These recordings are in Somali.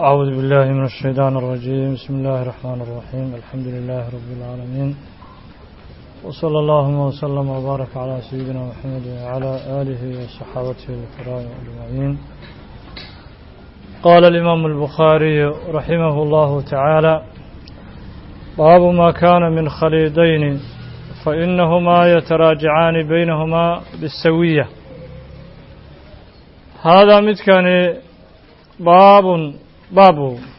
أعوذ بالله من الشيطان الرجيم بسم الله الرحمن الرحيم الحمد لله رب العالمين وصلى اللهم وسلم وبارك على سيدنا محمد وعلى آله وصحابته الكرام أجمعين قال الإمام البخاري رحمه الله تعالى باب ما كان من خليدين فإنهما يتراجعان بينهما بالسوية هذا متكان باب باب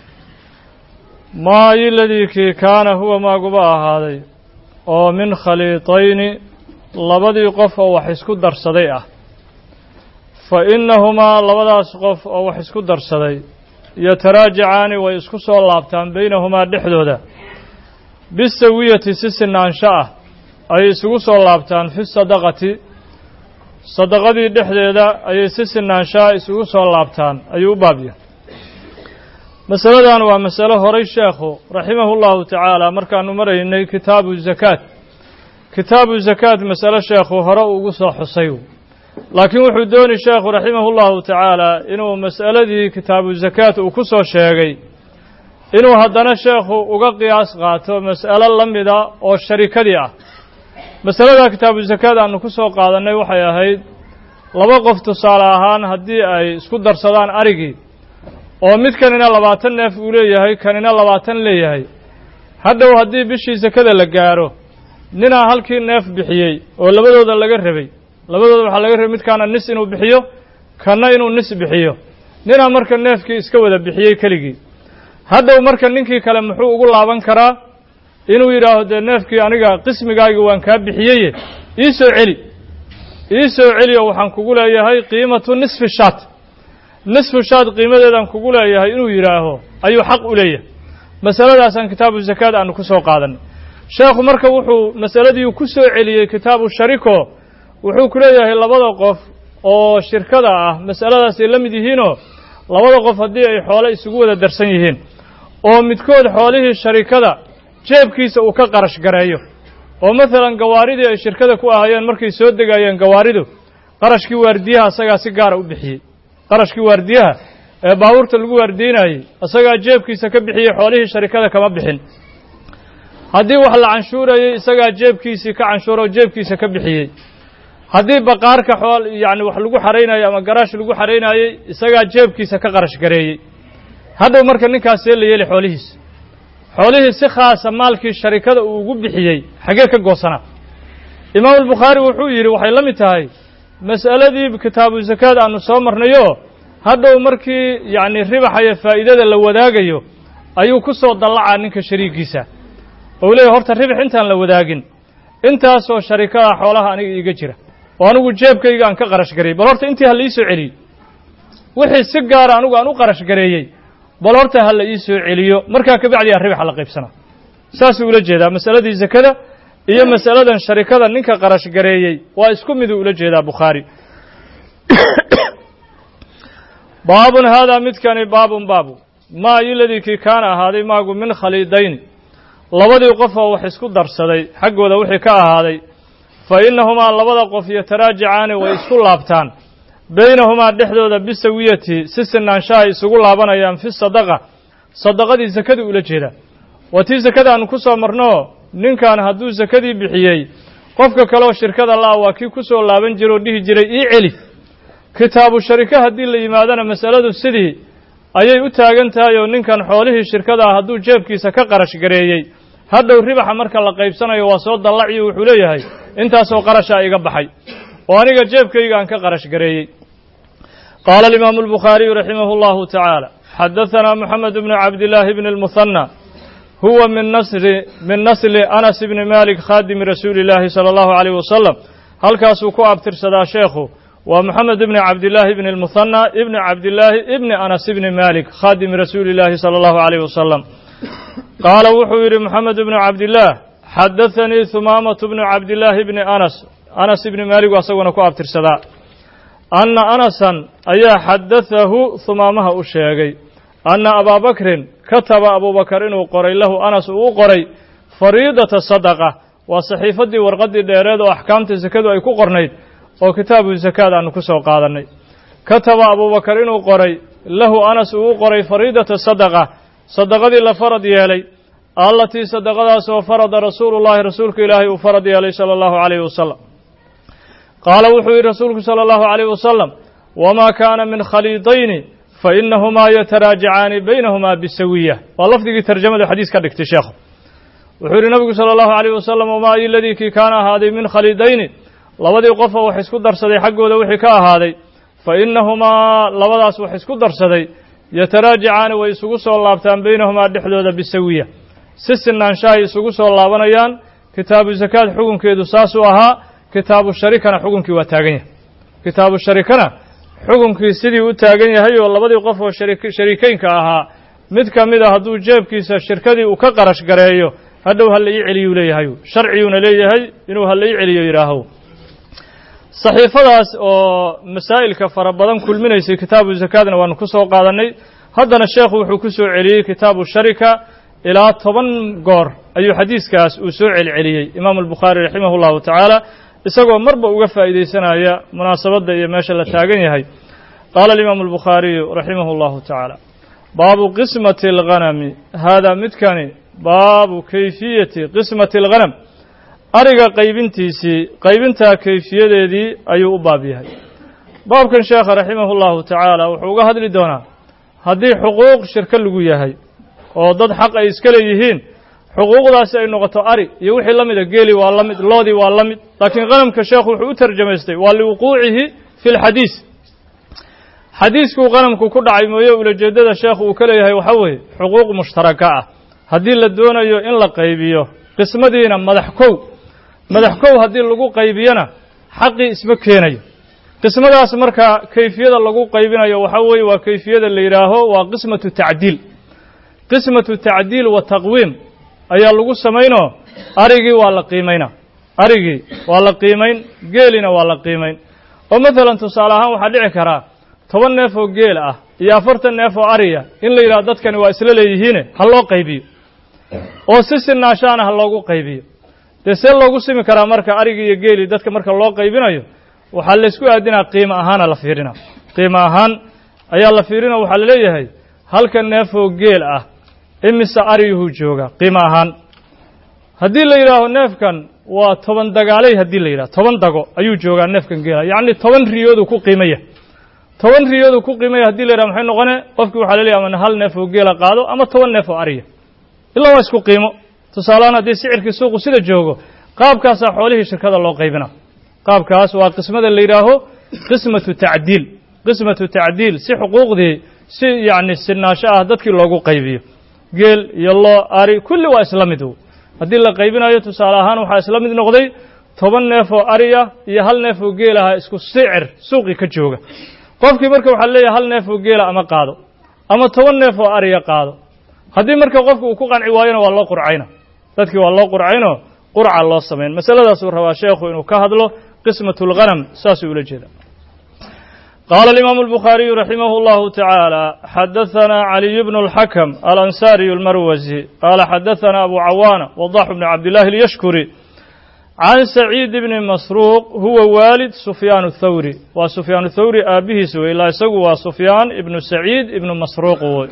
ما الذي كان هو ما قبا هذا oo min khaliitayni labadii qof oo wax isku darsaday ah fa innahumaa labadaas qof oo wax isku darsaday yataraajacaani way isku soo laabtaan baynahumaa dhexdooda bisawiyati si sinaansho ah ayay isugu soo laabtaan fi sadaqati sadaqadii dhexdeeda ayay si sinaanshaha isugu soo laabtaan ayuu u baabya masaladan waa masalo horay sheekhu raximahu llahu tacaala markaanu maraynay kitaabu zakaat kitaabu zakaat masalo sheekhu hore ugu soo xusay laakiin wuxuu dooni sheekhu raximahu llahu tacaala inuu mas'aladii kitaabu zakaat uu ku soo sheegay inuu haddana sheekhu uga qiyaas qaato mas'alo la mida oo sharikadii ah masalada kitaabu zakaat aanu ku soo qaadannay waxay ahayd laba qof tusaale ahaan haddii ay isku darsadaan arigii oo mid kanina labaatan neef uu leeyahay kanina labaatan leeyahay hadhow haddii bishii sakada la gaaro ninaa halkii neef bixiyey oo labadooda laga rabay labadooda waxaa laga rabay midkaana nis inuu bixiyo kanna inuu nis bixiyo ninaa marka neefkii iska wada bixiyey keligii hadhow marka ninkii kale muxuu ugu laaban karaa inuu yidhaaho dee neefkii aniga qismigaagi waan kaa bixiyeye ii soo celi ii soo celi oo waxaan kugu leeyahay qiimatu nisfi shaat nisfu shaad qiimadeedaan kugu leeyahay inuu yidhaaho ayuu xaq u leeyahay masaladaasaan kitaabu zakaad aanu ku soo qaadanay sheekhu marka wuxuu masaladii ku soo celiyey kitaabu shariko wuxuu ku leeyahay labada qof oo shirkada ah masaladaasay la mid yihiinoo labada qof haddii ay xoole isugu wada darsan yihiin oo midkood xoolihii sharikada jeebkiisa uu ka qarash gareeyo oo maalan gawaaridii ay shirkada ku ahayeen markay soo degayeen gawaaridu qarashkii waardiyaha isagaa si gaara u bixiyey qarashkii waardiyaha ee baabuurta lagu waardiinayey isagaa jeebkiisa ka bixiyey xoolihii sharikada kama bixin haddii wax la canshuurayey isagaa jeebkiisii ka canshuura oo jeebkiisa ka bixiyey haddii baqaarka xool yacni wax lagu xaraynayey ama garaash lagu xaraynayey isagaa jeebkiisa ka qarash gareeyey hadhow marka ninkaasee la yeeli xoolihiisa xoolihii si khaasa maalkii sharikada uu ugu bixiyey xaggee ka goosanaa imaamu albukhaari wuxuu yidhi waxay la mid tahay mas'aladii kitaabu zakaad aanu soo marnayo hadhow markii yacni ribaxaya faa'iidada la wadaagayo ayuu ku soo dallacaa ninka shariigiisa ou leeyahy horta ribax intaan la wadaagin intaasoo sharikada xoolaha aniga iiga jira oo anigu jeebkayga aan ka qarash gareeyey bal horta intii ha la ii soo celiyey wixii si gaara anigu aan u qarash gareeyey bal horta ha la ii soo celiyo markaa kabacdiyaa ribaxa la qaybsanaa saasuu ula jeedaa masaladii zakada iyo masaladan sharikada ninka qarash gareeyey waa isku miduu ula jeedaa bukhaari baabun haadaa midkani baabun baabu maa iladii kii kaana ahaaday maagu min khaliidayni labadii qof oo wax isku darsaday xaggooda wixii ka ahaaday fa innahumaa labada qof yataraajacaani way isku laabtaan baynahumaa dhexdooda bisawiyati si sinaanshaha isugu laabanayaan fi sadaqa sadaqadii sakadii ula jeedaa waa tii sakada aanu ku soo marnoo ninkan hadduu sakadii bixiyey qofka kaleoo shirkada la'a waa kii ku soo laaban jira oo dhihi jiray ii celi kitaabu shariko haddii la yimaadana masaladu sidii ayay u taagan tahay oo ninkan xoolihii shirkada ah hadduu jeebkiisa ka qarash gareeyey hadhow ribaxa marka la qaybsanayo waa soo dallaciyo wuxuu leeyahay intaasoo qarashaa iga baxay oo aniga jeebkayga aan ka qarash gareeyey qaala alimaamu albukhaariyu raximahu allahu tacaala xadahanaa moxamed bnu cabdillaahi bni almuhanna huwa min nasri min nasli anas ibni malik khaadimi rasuuli illaahi sala allahu alayh wasalam halkaasuu ku abtirsadaa sheekhu waa moxamed ibni cabdillaahi ibni almuhanna ibni cabdillaahi ibni anas ibni malik khaadimi rasuuli illaahi sala allahu alayh wasalam qaala wuxuu yidhi moxamed ibnu cabdillaah xadathanii humaamatu bnu cabdillaahi ibni anas anas ibni maaligu asaguna ku abtirsadaa anna anasan ayaa xaddathahu humaamaha u sheegay anna abaabakrin kataba abubakar inuu qoray lahu anas uu u qoray fariidata sadaqa waa saxiifaddii warqaddii dheereed oo axkaamta sakadu ay ku qornayd oo kitaabu zakaad aanu ku soo qaadannay kataba abubakar inuu qoray lahu anas uu u qoray fariidata sadaqa sadaqadii la farad yeelay allatii sadaqadaas oo farada rasuulu llahi rasuulka ilaahay uu farad yeelay sala allahu calayhi wasalam qaala wuxuu yidhi rasuulku sala allahu calayh wasalam wamaa kaana min khaliidayni fa inahumaa yataraajacaani baynahumaa bisawiya waa lafdigii tarjamadu xadiis ka dhigtay sheekhu wuxuu yidhi nabigu sala allahu calayh wasalam wamaa ay ladii kii kaana ahaaday min khaliidayni labadii qof oo wax isku darsaday xaggooda wixii ka ahaaday fa inahumaa labadaas wax isku darsaday yataraajacaani way isugu soo laabtaan baynahumaa dhexdooda bisawiya si sinaanshahay isugu soo laabanayaan kitaabu zakaad xukunkeedu saasuu ahaa kitaabu sharikana xukunkii waa taagan yahay kitaabu sharikana xukunkii sidii u taagan yahay oo labadii qof oo shariikeynka ahaa mid ka mid a hadduu jeebkiisa shirkadii uu ka qarash gareeyo hadhow ha la ii celiyuu leeyahay sharciyuuna leeyahay inuu ha la ii celiyo yidhaaho saxiifadaas oo masaa'ilka fara badan kulminaysay kitaabu zakaadna waanu ku soo qaadannay haddana sheekhu wuxuu ku soo celiyey kitaabu sharika ilaa toban goor ayuu xadiiskaas uu soo celceliyey imaamu albukhaari raximah llahu tacaala isagoo marba uga faa'iidaysanaya munaasabadda iyo meesha la taagan yahay qaala alimaamu albukhaariyu raximah llahu tacaala baabu qismati alghanami haadaa midkani baabu kayfiyati qismati alghanam ariga qaybintiisii qaybintaa kayfiyadeedii ayuu u baab yahay baabkan sheekha raximah llahu tacaala wuxuu uga hadli doonaa haddii xuquuq shirko lagu yahay oo dad xaq ay iska leeyihiin xuquuqdaasi ay noqoto ari iyo wixii la mida geeli waa la mid loodii waa la mid laakiin qhanamka sheekhu wuxuu u tarjamaystay waa liwuquucihi fi lxadiis xadiiskuu qhanamku ku dhacay mooye ulajeeddada sheekhu uu ka leeyahay waxaa weeye xuquuq mushtaraka ah haddii la doonayo in la qaybiyo qismadiina madax kow madax kow haddii lagu qaybiyona xaqii isma keenayo qismadaas marka kayfiyada lagu qaybinayo waxaa weeye waa kayfiyada la yidhaaho waa qismatu tacdiil qismatu tacdiil wa taqwiim ayaa lagu samaynoo arigii waa la qiimaynaa arigii waa la qiimayn geelina waa la qiimayn oo maalan tusaale ahaan waxaa dhici karaa toban neef oo geel ah iyo afartan neef oo ariya in la yidhaho dadkani waa isla leeyihiine ha loo qaybiyo oo si sinaashaana ha loogu qaybiyo dee see loogu simi karaa marka arigii iyo geelii dadka marka loo qaybinayo waxaa laysku aadinaa qiimo ahaana la fiirinaa qiimo ahaan ayaa la fiirina waxaa la leeyahay halka neef oo geel ah imise ariyuhuu jooga qiimo ahaan haddii la yidhaaho neefkan waa toban dagaalay haddii la yidhaho toban dago ayuu joogaa neefkan geela yacni toban riyoodu ku qiimaya toban riyoodu ku qiimaya hadii la yidhaho maxay noqone qofkii waxaa la leeyahy ama hal neef oo geela qaado ama toban neef oo ariya ilaa waa isku qiimo tusaalehaan haddii sicirkii suuqu sida joogo qaabkaasaa xoolihii shirkada loo qaybina qaabkaas waa qismada la yidhaaho qismatu tacdiil qismatu tacdiil si xuquuqdii si yacni sinaasho ah dadkii loogu qaybiyo geel iyo loo ari kulli waa isla mid haddii la qaybinayo tusaale ahaan waxaa isla mid noqday toban neef oo ariya iyo hal neef oo geel aha isku sicir suuqii ka jooga qofkii marka waxaa leeyahay hal neef oo geela ama qaado ama toban neef oo ariya qaado haddii marka qofka uu ku qanci waayona waa loo qurcayna dadkii waa loo qurcaynoo qurca loo samayn masaladaasuu rabaa sheekhu inuu ka hadlo qismatu lghanam saasuu ula jeeda qaala alimaamu albukhaariyu raximah اllahu tacaala xadaثana caliy bnu اlxakam alansaariyu almarwasi qaala xadaثana abu cawaana wadax bni cabdillahi اlyashkuri can saciid bni masruuq huwa waalid sufyaan اthawri waa sufyaan thawri aabbihiis wey ilaa isagu waa sufyaan ibnu saciid ibnu masruuq wey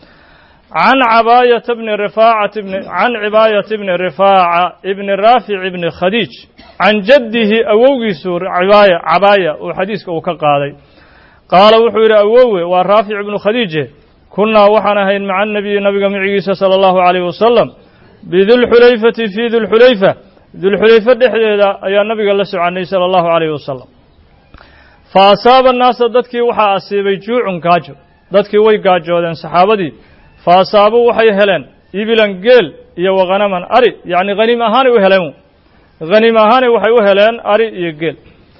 can cabaayata bni rifaacati bni can cibaayata bni rifaaca ibni raafic ibni khadiij can jaddihi awowgiisu cibaaya cabaaya uu xadiiska uu ka qaaday qaala wuxuu yidhi awowe waa raafic ibnu khadiije kunnaa waxaan ahayn maca anabiyi nabiga micigiisa sala allahu calayhi wasalam bidulxulayfati fii dulxulayfa dulxulayfe dhexdeeda ayaa nabiga la soconnay sala allahu calayhi wasalam fa asaaba annaasa dadkii waxaa asiibay juucun gaajo dadkii way gaajoodeen saxaabadii fa asaabuu waxay heleen ibilan geel iyo wakhanaman ari yacni haniim ahaanay u heleen haniim ahaanay waxay u heleen ari iyo geel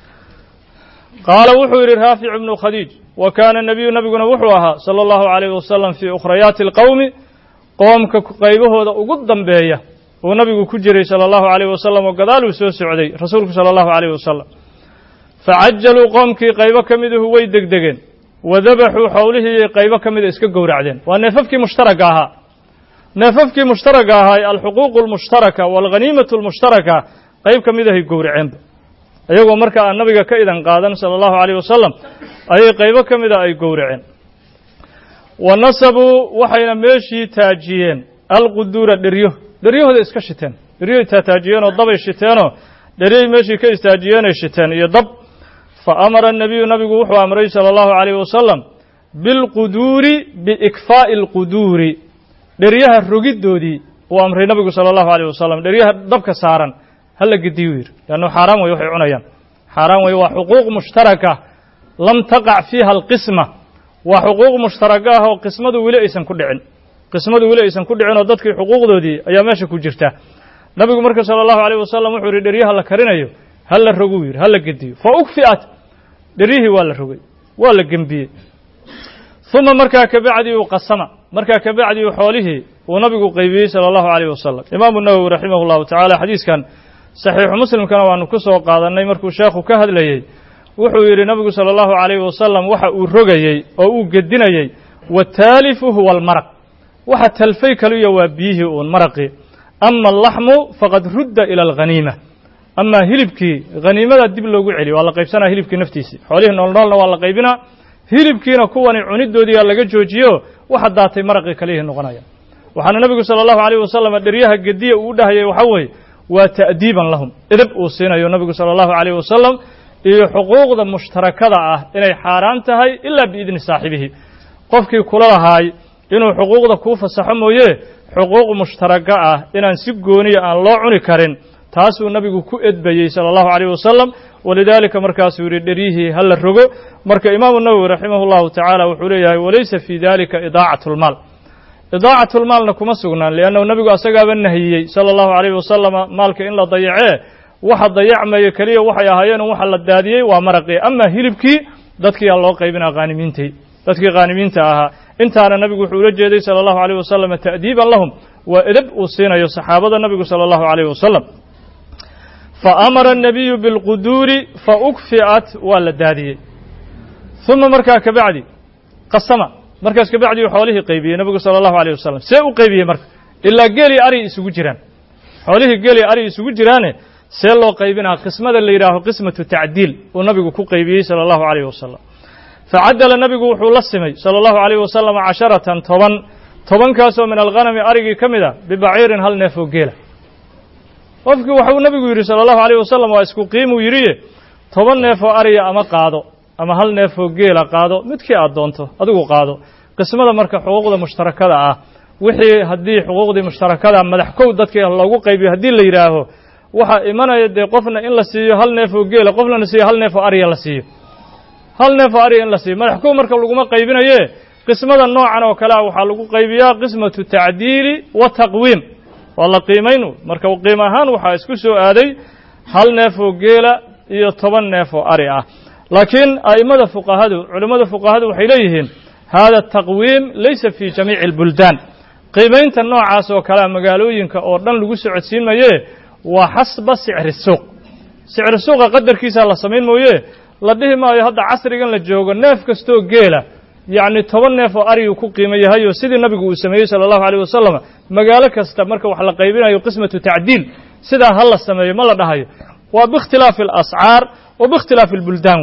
qaala wuxuu yidhi raafic ibnu khadiij wa kaana nebiyu nebiguna wuxuu ahaa sala allahu calayhi wasalam fii ukhrayaati alqowmi qoomka qaybahooda ugu dambeeya uu nabigu ku jiray sala allahu calayh wasalam oo gadaaluu soo socday rasuulku sala allahu calayh wasalam facajaluu qoomkii qaybo ka miduhu way degdegeen wadabaxuu xowlihii qaybo ka mida iska gowracdeen waa neefafkii mushtaraka ahaa neefafkii mushtaraka ahaa alxuquuqu almushtaraka waalghaniimatu almushtaraka qayb ka midahay gowraceenba iyagoo marka aan nabiga ka idan qaadan sala allahu calayh wasalam ayay qaybo ka mida ay gowraceen wa nasabuu waxayna meeshii taajiyeen alquduura dheryo dheryahooda iska shiteen dheryahay taataajiyeenoo dabay shiteenoo dheryahay meeshii ka istaajiyeenay shiteen iyo dab fa amara الnabiyu nabigu wuxuu amray salى اllahu عalayh wasalam bilquduuri biikfaa'i اlquduuri dheryaha rogiddoodii uu amray nabigu salى اllahu عalيh wasalam dheryaha dabka saaran hala gediyu yidhi leannu xaaraan wey waxay cunayaan xaaraan wey waa xuquuq mushtaraka lam taqac fiiha alqisma waa xuquuq mushtaraka ah oo qismadu weli aysan ku dhicin qismadu weli aysan ku dhicin oo dadkii xuquuqdoodii ayaa meesha ku jirta nabigu marka salى اllahu عalيh wasalam wuxuu yidhi dheryaha la karinayo ha la roguu yidhi ha la gediyo fa ukfi'at dheryihii waa la rogay waa la gembiyey uma markaa kabacdi uu qasama markaa kabacdi uu xoolihii uu nabigu qaybiyey salى اllahu عalيh wasalam imaamu nawowi raximah اllahu tacala xadiiskan saxiixu muslimkana waanu ku soo qaadannay markuu sheekhu ka hadlayey wuxuu yidhi nabigu salى اllahu عalayh wasalam waxa uu rogayey oo uu gedinayey wataalifu huwa almaraq waxa talfay kaliya waa biyihii uun maraqii ama alaxmu faqad rudda ila alghaniima amaa hilibkii haniimada dib loogu celiyo waa la qaybsanaa hilibkii naftiisii xoolihii noolnoolna waa la qaybinaa hilibkiina kuwani cunidoodiiyaa laga joojiyo waxa daatay maraqii kaliyihii noqonaya waxaana nebigu salى اllahu عalيh wasalam dheryaha gediya uu dhahayay waxaa weeye waa ta'diiban lahum edab uu siinayo nebigu salى اllahu عalيh wasalam iyo xuquuqda mushtarakada ah inay xaaraan tahay ilaa biidni saaxibihi qofkii kula lahaay inuu xuquuqda kuu fasaxo mooye xuquuq mushtaraka ah inaan si gooniya aan loo cuni karin taasuu nabigu ku edbayey salى اllahu عalيh wasalam walidaalika markaasuu yidhi dheryihii ha la rogo marka imaamu nawowi raximah اllahu tacaala wuxuu leeyahay walaysa fii dalika idaacaة اlmaal idaacaة اlmaalna kuma sugnaan liannahu nebigu asagaaba nahiyey salى اllahu عalيh wasalama maalka in la dayacee waxa dayacmaya keliya waxay ahaayeen waxa la daadiyey waa maraqii ama hilibkii dadkiiaa loo qaybinaa haanimiintii dadkii khaanimiinta ahaa intaana nabigu wuxuu ula jeeday salى اllahu عalيh wasalam ta'diiban lahum waa edab uu siinayo saxaabada nabigu salى اllahu عalيh wasalam faamara الnabiyu biاlquduuri faukfi'at waa la daadiyey uma markaa kabacdi qasama markaas kabacdi uu xoolihii qaybiyey nabigu salى اllahu عalيه wasalam see u qaybiyey marka ilaa geeli ari isugu jiraan xoolihii geeli ari isugu jiraane see loo qaybinaa qismada la yidhaaho qismatu tacdiil uu nabigu ku qaybiyey salى اllahu عalيh wasalam facadala nabigu wuxuu la simay salى اllahu عalيh wasalam casharatan toban tobankaasoo min alghanami arigii ka mid a bibaciirin hal neef oo geela qofkii waxuu nabigu yidhi salى اllahu عalيh wasalam waa isku qiimuu yidhiye toban neef oo ariya ama qaado ama hal neef oo geela qaado midkii aad doonto adigu qaado qismada marka xuquuqda mushtarakada ah wixii haddii xuquuqdii mushtarakada madax kow dadkii loogu qaybiyo haddii la yidhaaho waxaa imanaya dee qofna in la siiyo hal neef oo geela qofna la siiyo hal neef oo ariya la siiyo hal neef oo ariya in la siiyo madax kow marka laguma qaybinaye qismada noocan oo kale ah waxaa lagu qaybiyaa qismatu tacdiili wa taqwiim waa la qiimaynu marka qiim ahaan waxaa isku soo aaday hal neef oo geela iyo toban neef oo ari ah laakiin a'immada fuqahadu culimmada fuqahadu waxay leeyihiin hada taqwiim laysa fi jamiici اlbuldaan qiimaynta noocaas oo kalea magaalooyinka oo dhan lagu socodsiin maye waa xasba sicri suuq sicri suuqa qadarkiisaa la samayn mooye la dhihi maayo hadda casrigan la joogo neef kastoo geela yacni toban neef oo ariguu ku qiimo yahayo sidii nabigu uu sameeyey salى اllahu عalيه wasalam magaalo kasta marka wax la qaybinayo qismatu tacdiil sidaa ha la sameeyo ma la dhahayo waa biikhtilaafi اlascaar wa biikhtilaafi اlbuldaan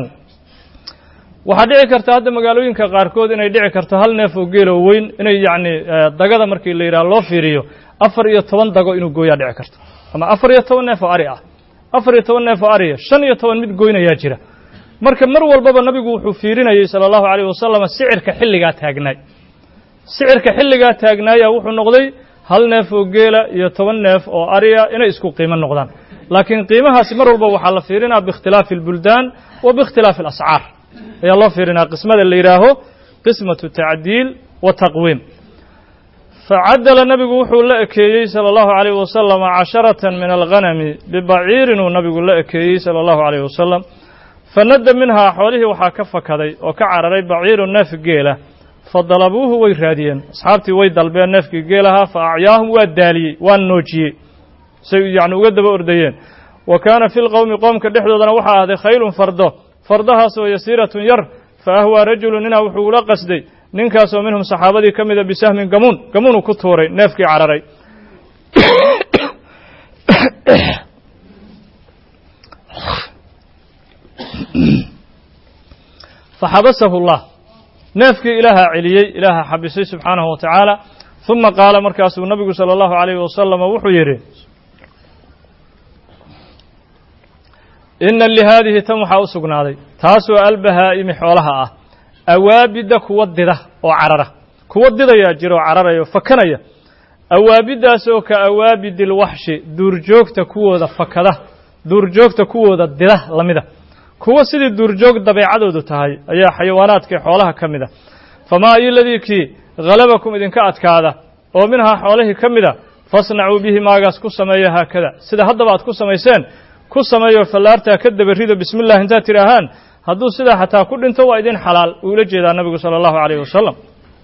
waxaa dhici karta hadda magaalooyinka qaarkood inay dhici karto hal neef oo geelo weyn inay yacni dagada markii la yidhaha loo fiiriyo afar iyo toban dago inuu gooyaa dhici karto ama afar iyo toban neef oo ari ah afar iyo toban neef oo ariya shan iyo toban mid goynayaa jira marka mar walbaba nabigu wuxuu fiirinayey salى اllahu عalيh wasalam sicirka xilligaa taagnaay sicirka xilligaa taagnaaya wuxuu noqday hal neef oo geela iyo toban neef oo ariya inay isku qiimo noqdaan laakiin qiimahaasi mar walba waxaa la fiirinaa biikhtilaafi اlbuldaan wa biikhtilaafi اlascaar ayaa loo fiirinaa qismada la yidhaaho qismatu tacdiil wa taqwiim facadala nabigu wuxuu la ekeeyey salى اllahu عalيh wasalam casharatan min alghanami bibaciirinuu nabigu la ekeeyey salى اllahu عalيh wasalam fanadda minhaa xoolihii waxaa ka fakaday oo ka cararay baciiru neef geela fadalabuuhu way raadiyeen asxaabtii way dalbeen neefkii geelahaa fa acyaahum waa daaliyey waa noojiyey say yacni uga daba ordayeen wa kaana fi lqowmi qoomka dhexdoodana waxaa ahday khaylun fardo fardahaasoo yasiiratun yar fa ahwaa rajulu ninaa wuxuu ula qasday ninkaasoo minhum saxaabadii ka mida bisahmin gamuun gamuunuu ku tuuray neefkii cararay faxabasahu اllah neefkii ilaaha celiyey ilaaha xabisay subxaanahu wa tacaala uma qaala markaasuu nabigu sala allahu calayhi wasalama wuxuu yidhi ina lihaadihi tan waxaa u sugnaaday taasoo albahaa'imi xoolaha ah awaabidda kuwa dida oo carara kuwa didayaa jira oo cararaya oo fakanaya awaabiddaasoo ka awaabidi lwaxshi duurjoogta kuwooda fakada duurjoogta kuwooda dida lamida kuwa sidii duurjoog dabeecadoodu tahay ayaa xayawaanaadkai xoolaha ka mid a famaa iyo ladii kii halabakum idinka adkaada oo minhaa xoolihii ka mida fasnacuu bihi maagaas ku sameeya haakada sida haddaba aad ku samayseen ku sameeyo fallaartaa ka dabarido bismi illah intaad tidhaahaan hadduu sidaa xataa ku dhinto waa idin xalaal uu ula jeedaa nabigu sala allahu calayh wasalam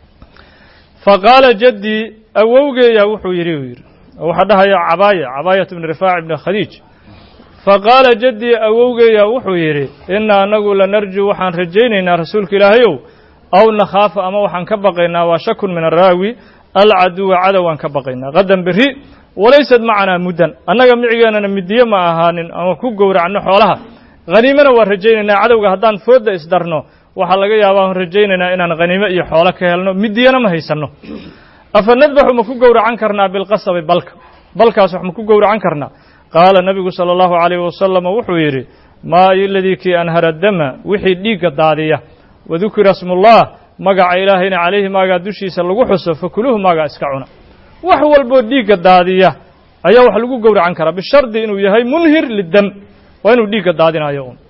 fa qaala jaddii awowgeeyaa wuxuu yidhi uu yidhi waxaa dhahaya cabaaya cabaayat ibni rifaac ibni khadiij fa qaala jaddii awowgeeyaa wuxuu yidhi inna annagu lanarjuu waxaan rajaynaynaa rasuulka ilaahayow aw nakhaafa ama waxaan ka baqaynaa waa shakun min araawi alcaduwa cadow aan ka baqaynaa qadan berri walaysad macanaa muddan annaga micigeennana midiye ma ahaanin ama ku gowracno xoolaha haniimana waan rajaynaynaa cadowga haddaan foodda isdarno waxaa laga yaabaa aan rajaynaynaa inaan khaniimo iyo xoolo ka helno midiyana ma haysanno afa nadbaxu ma ku gowracan karnaa bilqasabi balka balkaas wax ma ku gowracan karnaa qaala nabigu sala allahu calayhi wasalam wuxuu yidhi maa iladii kii anhara dama wixii dhiigga daadiya wadukira smullah magaca ilaahayna calayhi maagaa dushiisa lagu xuso fakuluuhu maagaa iska cuna wax walboo dhiigga daadiya ayaa wax lagu gowracan karaa bishardi inuu yahay munhir lidam waa inuu dhiigga daadinayo un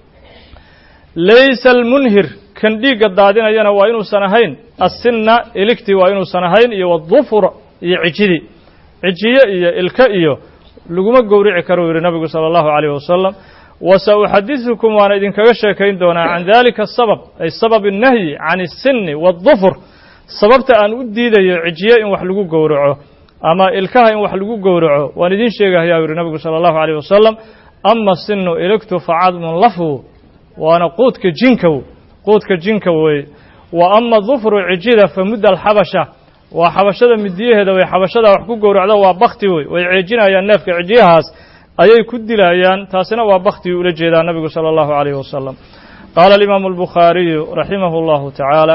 laysa almunhir kan dhiigga daadinayana waa inuusan ahayn assinna iligtii waa inuusan ahayn iyo wadufur iyo cijidii cijiye iyo ilka iyo laguma gowrici karo uu yidhi nabigu sala allahu calayh wasalam wasa uxadiثukum waana idinkaga sheekayn doonaa can dalika asabab ay sabab الnahyi can الsinni waالdufur sababta aan u diidayo cijiye in wax lagu gowraco ama ilkaha in wax lagu gowraco waan idin sheegahayaa u yihi nabigu salى اllahu عalيه wasalam ama sinu iligtu facadmun lafwu waana quudka jinkow quudka jinka weeye wa ama dufru cijida famudda alxabasha waa xabashada midiyaheeda way xabashada wax ku gowracdo waa bakti wey way ceejinayaan neefka cijiyahaas ayay ku dilayaan taasina waa baktigii ula jeedaa nabigu salى اllahu عalيh wasalam qaala alimaamu اlbukhaariyu raximah اllahu tacaala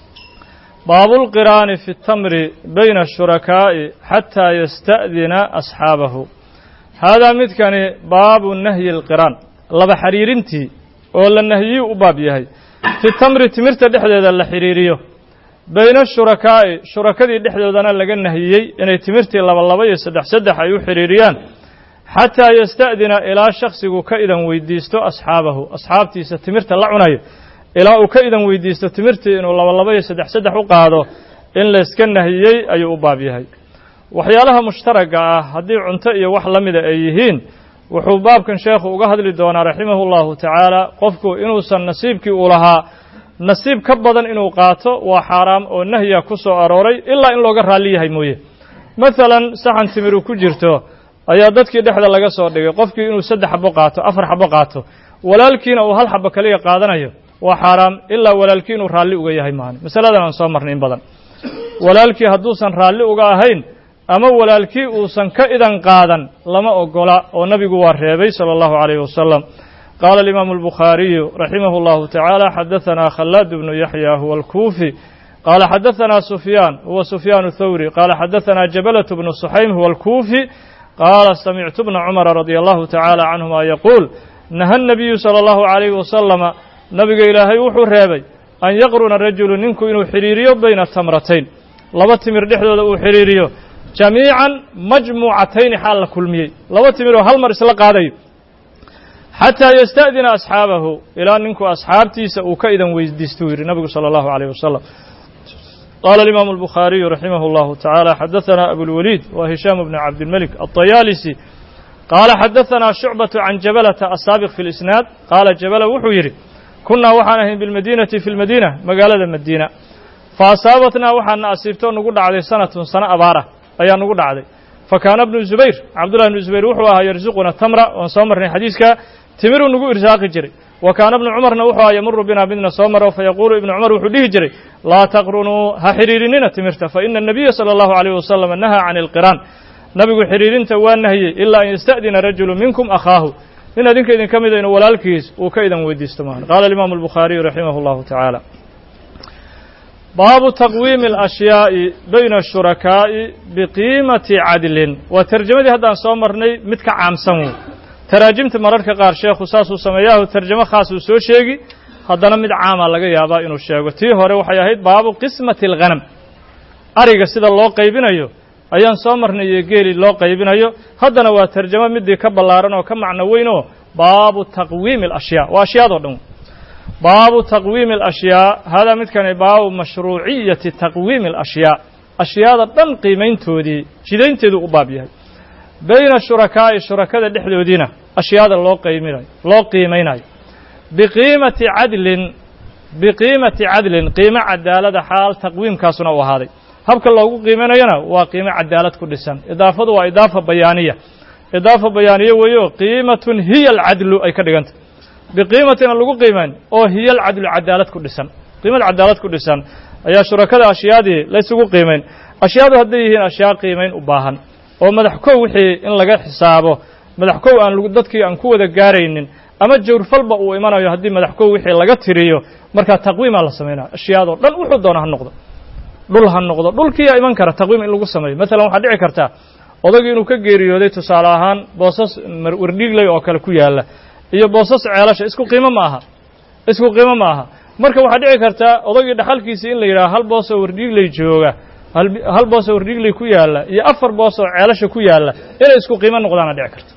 baabu اlqiraani fi اtamri bayna الshurakaa'i xataa yasta'dina asxaabahu haadaa midkani baabu nahyi اlqiraan laba xiriirintii oo la nahyiyu u baab yahay fi tamri timirta dhexdeeda la xidhiiriyo bayna ashurakaa'i shurakadii dhexdoodana laga nahiyey inay timirtii laba laba iyo saddex saddex ay u xidhiiriyaan xataa yasta'dina ilaa shaksigu ka idan weydiisto asxaabahu asxaabtiisa timirta la cunayo ilaa uu ka idan weydiisto timirtii inuu laba laba iyo saddex saddex u qaado in layska nahiyey ayuu u baab yahay waxyaalaha mushtaragga ah haddii cunto iyo wax la mida ay yihiin wuxuu baabkan sheekhu uga hadli doonaa raximahu llahu tacaala qofku inuusan nasiibkii uu lahaa nasiib ka badan inuu qaato waa xaaraam oo nahya ku soo arooray ilaa in looga raalli yahay mooye masalan saxan timiru ku jirto ayaa dadkii dhexda laga soo dhigay qofkii inuu saddex xabo qaato afar xabo qaato walaalkiina uu hal xabo kaliya qaadanayo waa xaaraam ilaa walaalkii inuu raalli uga yahay maani masaladan aan soo marnay in badan walaalkii hadduusan raalli uga ahayn ama walaalkii uusan ka idan qaadan lama ogola oo nabigu waa reebay salى اllahu عalيh wasalam qaala alimaamu اlbukhaariyu raximah اllahu tacaala xadaثana khalaad bnu yaxya huwa alkuufi qaala xadaثana sufyaan huwa sufyaan thawri qaala xadaثana jabalaة bnu suxaym huwa alkuufi qaala samictu bna cumara radi allahu tacaala canhuma yaquul naha الnabiyu salى اllahu عalayh wasalama nabiga ilaahay wuxuu reebay an yaqruna rajulu ninku inuu xidhiiriyo bayna tamratayn laba timir dhexdooda uu xidhiiriyo jamiican majmuucatayni xaal la kulmiyey laba timir oo hal mar isla qaadayo xataa yasta'dina asxaabahu ilaa ninku asxaabtiisa uu ka idan weydiistuu yidhi nabigu salى اllahu عalيh wasalam qaala alimaamu اlbukhaariyu raximah اllahu tacaala xadaثana abulwaliid wa hishaam bni cabdilmelik aلطayaalisi qaala xadaثana shucbaة can jabalata asaabiq fi اlisnaad qaala jabala wuxuu yidhi kunaa waxaan ahayn bilmadiinati fi lmadiina magaalada madiina fa asaabatnaa waxaana asiibtoo nagu dhacday sanatun sano abaarah ayaa nagu dhacday fa kaana bnu zubayr cabdullahi bnu zubayr wuxuu ahaa yarsuquna tamra oon soo marnay xadiiska timiruu nagu irsaaqi jiray wa kaana ibnu cumarna wuxuu ahaa yamuru binaa midna soo maro fa yaquulu ibnu cumar wuxuu dhihi jiray laa taqrunuu ha xidhiirinina timirta fa ina anabiya sala allahu alayh wasalam nahaa can ilqiraan nabigu xidhiirinta waa nahiyey ilaa an yasta'dina rajulu minkum akhaahu nin adinka idin ka mida inuu walaalkiis uu ka idan weydiisto maahan qaala alimaamu albukhaariyu raximah allahu tacaala baabu taqwiimi alashyaai bayna ashurakaa'i biqiimati cadlin waa tarjamadii haddaan soo marnay mid ka caamsan wey taraajimta mararka qaar sheekhu saasuu sameeyaahu tarjamo khaas uu soo sheegi haddana mid caama laga yaabaa inuu sheego tii hore waxay ahayd baabu qismati alghanam ariga sida loo qaybinayo ayaan soo marnay iyo geeli loo qaybinayo haddana waa tarjamo midii ka ballaaran oo ka macno weyn oo baabu taqwiimi alashyaa waa ashyaadoo dhan baabu taqwiimi alashyaa haadaa midkani baabu mashruuciyati taqwiimi alashyaa ashyaada dhan qiimayntoodii jidaynteedu u baab yahay bayna shurakaa'i shurakada dhexdoodiina ashyaada loo qayminayo loo qiimaynayo biqiimati cadlin biqiimati cadlin qiimo cadaalada xaal taqwiimkaasuna u ahaaday habka loogu qiimanayana waa qiimo cadaalad ku dhisan idaafadu waa idaafa bayaaniya idaafa bayaaniye weeyo qiimatun hiya alcadlu ay ka dhigantah biqiimatina lagu qiimayn oo hiya alcadlu cadaalad ku dhisan qiimad cadaalad ku dhisan ayaa shurakada ashyaadii laysugu qiimayn ashyaadu hadday yihiin ashyaa qiimayn u baahan oo madax kow wixii in laga xisaabo madax kow aan dadkii aan ku wada gaaraynin ama jawrfalba uu imanayo haddii madax kow wixii laga tiriyo markaa taqwiimaa la samaynaya ashyaadoo dhan wuxuu doona ha noqdo dhul ha noqdo dhulkiiyaa iman kara taqwiim in lagu sameeyo maalan waxaa dhici karta odagii inuu ka geeriyooday tusaale ahaan boosas wardhiigley oo kale ku yaalla iyo boosas ceelasha isku qiimo ma aha isku qiimo ma aha marka waxaa dhici karta odagii dhaxalkiisii in la yidhaha hal boosoo wardhiigley jooga hal boosoo wardhiigley ku yaalla iyo afar boosoo ceelasha ku yaalla inay isku qiimo noqdaana dhici karta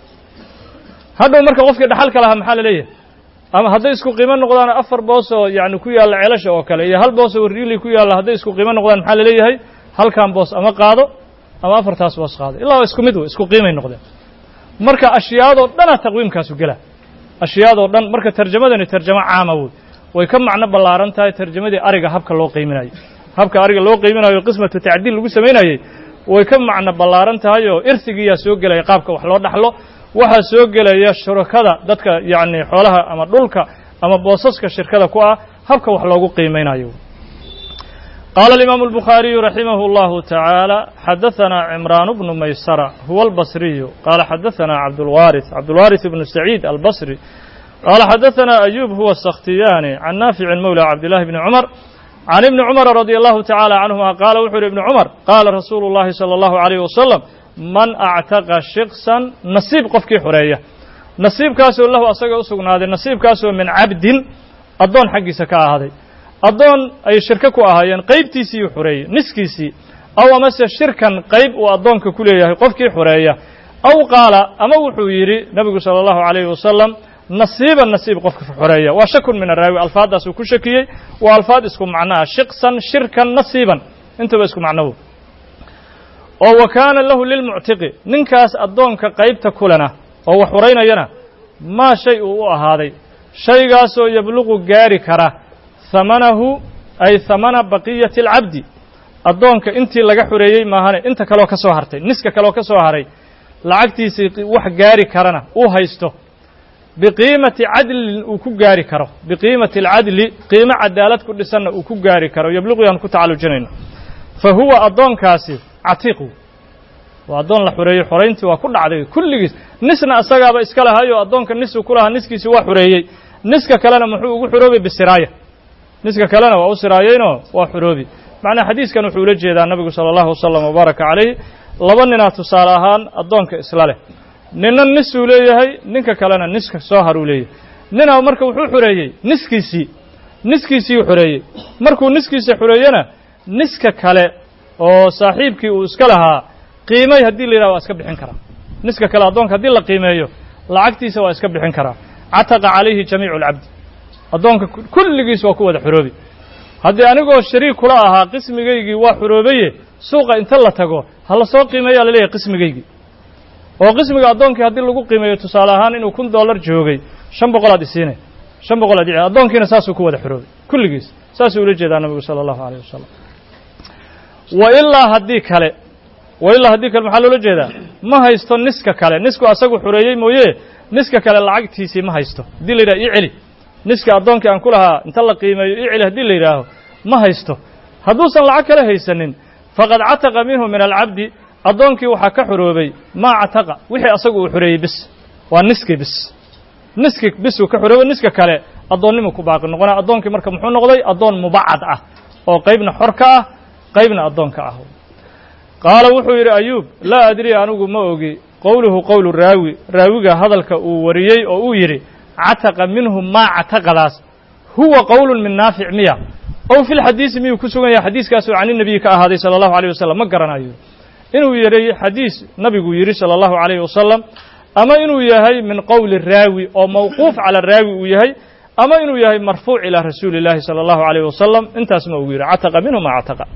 hadhow marka qofkii dhaxalka lahaa maxaa la leeyahay ama hadday isku qiimo noqdaan afar boosoo yani ku yaalla ceelasha oo kale iyo hal boosoo wardhiigley ku yaalla hadday isku qiimo noqdaan maxaa la leeyahay halkan boos ama qaado ama afartaas boos qaado illaa waa isku mid wey isku qiimay noqdeen marka ashyaadoo dhana taqwiimkaasu gela ashyaadoo dhan marka tarjamadani tarjamo caama wey way ka macno ballaaran tahay tarjamadii ariga habka loo qiiminayo habka ariga loo qiiminayo qismatu tacdiil lagu samaynayey way ka macno ballaaran tahay oo irsigiiyaa soo gelaya qaabka wax loo dhaxlo waxaa soo gelaya shurakada dadka yacni xoolaha ama dhulka ama boosaska shirkada ku ah habka wax loogu qiimaynayo qaala alimaamu albukhaariyu raximah اllahu tacaala xadaثana cimraan bnu maysara huwa albasriyu qaala xadaثana cabdulwaariث cabdulwaariث ibnu saciid albasri qaala xadaثana ayub huwa asakhtiyaani can naaficin mowla cabdillahi bni cumar can ibni cumara radi allahu tacaala canhuma qaala wuxuu yidhi ibni cumar qaala rasuulu اllahi salى اllahu عalayh wasalam man actaqa shiksan nasiib qofkii xoreeya nasiibkaasoo lahu asaga u sugnaaday nasiibkaasoo min cabdin addoon xaggiisa ka ahaaday addoon ay shirko ku ahaayeen qaybtiisiiyuu xoreeyey niskiisii aw amase shirkan qayb uu addoonka ku leeyahay qofkii xoreeya aw qaala ama wuxuu yidhi nebigu sala allahu calayhi wasalam nasiiban nasiib qofka xoreeya waa shakun min araawi alfaaddaasuu ku shakiyey waa alfaad isku macnoa shiqsan shirkan nasiiban intaba isku macnowo oo wa kaana lahu lilmuctiqi ninkaas addoonka qaybta kulena oo wax xoraynayana maa shay uu u ahaaday shaygaasoo yabluqu gaari kara hamanahu ay hamana baqiyati alcabdi addoonka intii laga xoreeyey maahane inta kaleo ka soo hartay niska kaleoo ka soo haray lacagtiisii wax gaari karana uu haysto biqiimati cadlin uu ku gaari karo biqiimati alcadli qiimo cadaalad ku dhisanna uu ku gaari karo yabluqu yaan ku tacallujinayno fa huwa addoonkaasi catiiqu waa addoon la xoreeyey xorayntii waa ku dhacday kulligiis nisna asagaaba iska lahayo addoonka nisuu ku lahaa niskiisi waa xoreeyey niska kalena muxuu ugu xoroobay bisiraaya niska kalena waa u siraayeynoo waa xoroobi macnaa xadiiskan wuxuu ula jeedaa nabigu sala allahu wasalam wabaaraka calayh laba ninaa tusaale ahaan addoonka isla leh ninna nisuu leeyahay ninka kalena niska soo haruu leeyahay ninaa marka wuxuu xoreeyey niskiisii niskiisiiu xoreeyey markuu niskiisa xoreeyena niska kale oo saaxiibkii uu iska lahaa qiimay haddii la yidhaha waa iska bixin karaa niska kale addoonka haddii la qiimeeyo lacagtiisa waa iska bixin karaa cataqa calayhi jamiicu alcabdi addoonka kulligiis waa ku wada xoroobi haddii anigoo shariik kula ahaa qismigaygii waa xoroobaye suuqa inta la tago ha la soo qiimeeyaa laleeyahay qismigaygii oo qismiga addoonkii haddii lagu qiimeeyo tusaale ahaan inuu kun dollar joogay shan boqolaad isiinay shan boqolaad i addoonkiina saasuu ku wada xoroobay kulligiis saasuu ula jeedaa nabigu sala allahu alayh wasalam wa ilaa haddii kale wa ilaa haddii kale maxaa loola jeedaa ma haysto niska kale nisku asagu xoreeyey mooye niska kale lacagtiisii ma haysto haddii la yidhaha ii celi niska addoonkii aan ku lahaa inta la qiimeeyo ii celi haddii la yidhaaho ma haysto hadduusan lacag kale haysanin faqad cataqa minhu min alcabdi addoonkii waxaa ka xoroobay maa cataqa wixii asagu uu xoreeyey bis waa niskii bis niskii bisuu ka xoroobay niska kale addoonnimu ku baaqi noqonaa addoonkii marka muxuu noqday addoon mubacad ah oo qaybna xor ka ah qaybna addoon ka ah qaala wuxuu yidhi ayuub laa adri anigu ma ogi qowluhu qowlu raawi raawiga hadalka uu wariyey oo uu yidhi cataqa minhu maa cataqadaas huwa qowlun min naafic miya ow fi lxadiisi miyuu ku sugan yahay xadiiskaasoo can inabiyi ka ahaaday sala allahu alayh wasalam ma garanayo inuu yidhi xadiis nabigu yidhi sala allahu alayh wasalam ama inuu yahay min qowli raawi oo mawquuf cala raawi uu yahay ama inuu yahay marfuuc ilaa rasuuli اllahi salى allahu alayh wasalam intaas ma ugu yidhi cataqa minhu ma cataqa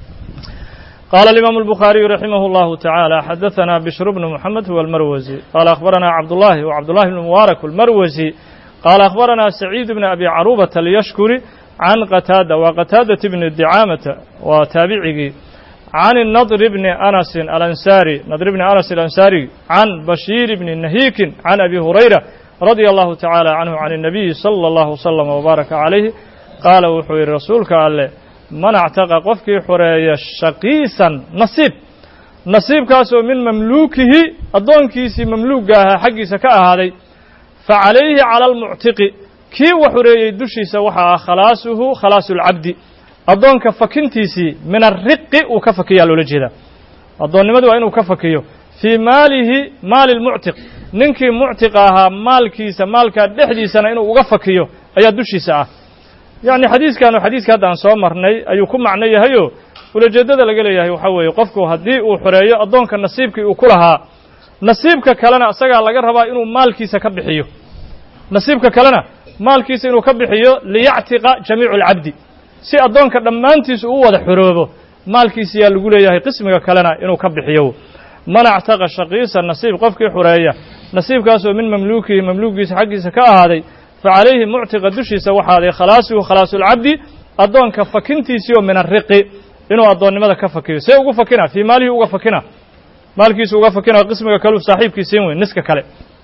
قال الإمام البخاري رحمه الله تعالى حدثنا بشر بن محمد هو المروزي قال أخبرنا عبد الله وعبد الله بن مبارك المروزي قال أخبرنا سعيد بن أبي عروبة اليشكري عن قتادة وقتادة بن الدعامة وتابعه عن النضر بن أنس الأنساري نضر بن أنس الأنساري عن بشير بن نهيك عن أبي هريرة رضي الله تعالى عنه عن النبي صلى الله وسلم وبارك عليه قال وحوي الرسول قال من اعتقى قفك حرية شقيسا نصيب نصيب كاسو من مملوكه أدون كيسي مملوكها حقي سكاء هذا فعليه على المعتق كي وحرية دشي سوحا خلاصه خلاص العبد addoonka fakintiisii min ariqi uu ka fakiyaa loola jeedaa addoonnimadu waa inuu ka fakiyo fii maalihi maali lmuctiq ninkii muctiqa ahaa maalkiisa maalkaa dhexdiisana inuu uga fakiyo ayaa dushiisa ah yacni xadiiskanu xadiiska hadda aan soo marnay ayuu ku macno yahayoo ulajeeddada laga leeyahay waxaa weeye qofku haddii uu xoreeyo addoonka nasiibkii uu ku lahaa nasiibka kalena isagaa laga rabaa inuu maalkiisa ka bixiyo nasiibka kalena maalkiisa inuu ka bixiyo liyactiqa jamiicu alcabdi si addoonka dhammaantiisu u wada xoroobo maalkiisa yaa lagu leeyahay qismiga kalena inuu ka bixiyo man actaqa shaqiisa nasiib qofkii xureeya nasiibkaasoo min mamluukihi mamluukiisa xaggiisa ka ahaaday fa calayhi muctiqa dushiisa waxaaday khalaasuhu khalaasulcabdi addoonka fakintiisii oo min ariqi inuu addoonnimada ka fakiyo see ugu fakina fii maalihi uga fakina maalkiisu uga fakina qismiga kaleu saaxiibkiisiin weyn niska kale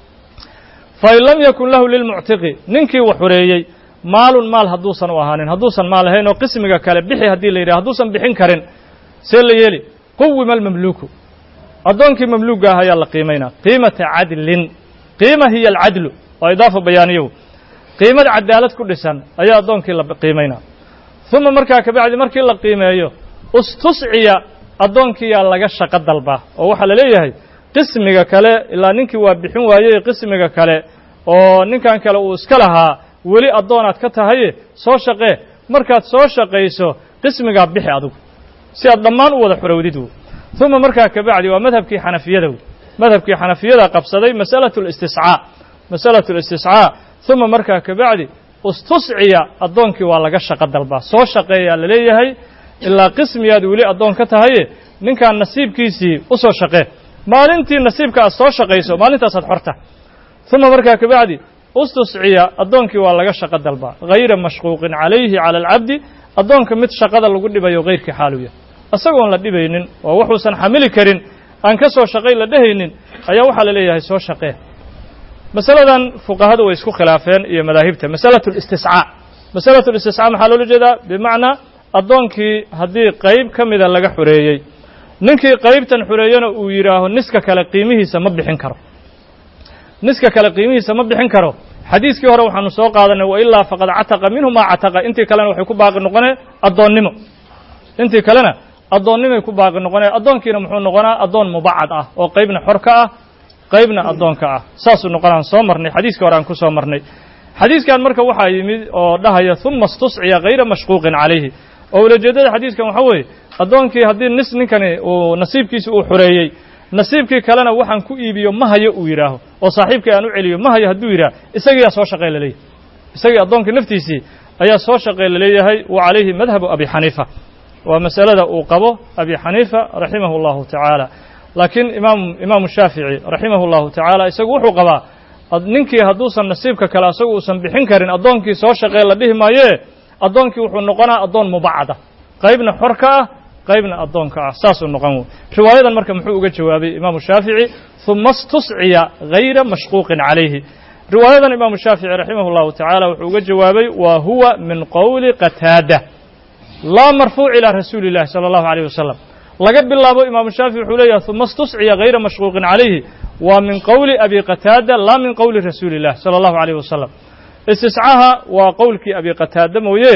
fain lam yakun lahu lilmuctiqi ninkii wax xureeyey maalun maal hadduusan u ahaanin hadduusan maal ahayn oo qismiga kale bixi haddii la yidhaha hadduusan bixin karin see la yeeli quwima almamluuku addoonkii mamluuga ah ayaa la qiimaynaa qiimata cadlin qiima hiya alcadlu waa idaafa bayaaniyow qiimad cadaalad ku dhisan ayaa addoonkii la qiimaynaa uma markaa kabacdi markii la qiimeeyo ustusciya addoonkiyaa laga shaqo dalbaa oo waxaa la leeyahay qismiga kale ilaa ninkii waa bixin waayey qismiga kale oo ninkan kale uu iska lahaa weli addoonaad ka tahaye soo shaqee markaad soo shaqayso qismigaa bixi adugu si aad dhammaan u wada xorowdid wo uma markaa kabacdi waa madhabkii xanafiyada w madhabkii xanafiyada qabsaday masalatu listiscaa masalatu listiscaa uma markaa kabacdi ustusciya addoonkii waa laga shaqo dalbaa soo shaqeeyaa la leeyahay ilaa qismiyaad weli addoon ka tahaye ninkaan nasiibkiisii u soo shaqee maalintii nasiibka aad soo shaqayso maalintaasaad xorta uma markaa kabacdi ustusciya addoonkii waa laga shaqo dalbaa hayra mashquuqin calayhi cala alcabdi addoonka mid shaqada lagu dhibayo hayrkii xaaluya isagoon la dhibaynin oo wuxuusan xamili karin aan ka soo shaqay la dhehaynin ayaa waxaa la leeyahay soo shaqee masaladan fuqahadu way isku khilaafeen iyo madaahibta masalatu listiscaa masalatu listiscaa maxaa loola jeedaa bimacnaa addoonkii haddii qayb ka mida laga xoreeyey ninkii qaybtan xoreeyana uu yidhaaho niska kale qiimihiisa ma bixin karo niska kale qiimihiisa ma bixin karo xadiiskii hore waxaanu soo qaadanay wailaa faqad cataqa minhu maa cataqa intii kalena waxay ku baaqi noqonee addoonnimo intii kalena addoonnimay ku baaqi noqonee addoonkiina muxuu noqonaa addoon mubacad ah oo qaybna xor ka ah qaybna addoonka ah saasuu noqonaan soo marnay xadiiskii hore aan ku soo marnay xadiiskan marka waxaa yimid oo dhahaya uma istusciya hayra mashquuqin calayhi oo ulajeeddada xadiiskan waxaa weeye addoonkii haddii nis ninkani uu nasiibkiisi uu xoreeyey nasiibkii kalena waxaan ku iibiyo ma hayo uu yidhaaho oo saaxiibkii aan u celiyo ma hayo hadduu yidhaah isagiyaa soo shaqee laleeyahay isagii addoonkii naftiisii ayaa soo shaqee laleeyahay wa calayhi madhabu abi xaniifa waa masalada uu qabo abi xaniifa raximahu allahu tacaala laakiin imaam imaamu shaafici raximahu allahu tacaala isagu wuxuu qabaa ninkii hadduusan nasiibka kale asagu uusan bixin karin addoonkii soo shaqee la dhihi maayee addoonkii wuxuu noqonaa addoon mubacada qaybna xor ka ah qaybna addoonka ah saasuu noqon wey riwaayadan marka muxuu uga jawaabay imaamu shaafici uma istusciya hayra mashquuqin calayhi riwaayadan imaamu shaafici raximah اllahu tacaala wuxuu uga jawaabay wa huwa min qowli qataada laa marfuuc ilaa rasuuli اllahi salى اllahu alيyh wasalam laga bilaabo imaamu shaafici wuxuu leeyahay uma istusciya hayra mashquuqin calayhi waa min qowli abi qataada laa min qowli rasuuli اllah salى اllahu alيyh wasalam istiscaha waa qowlkii abi qataada mooye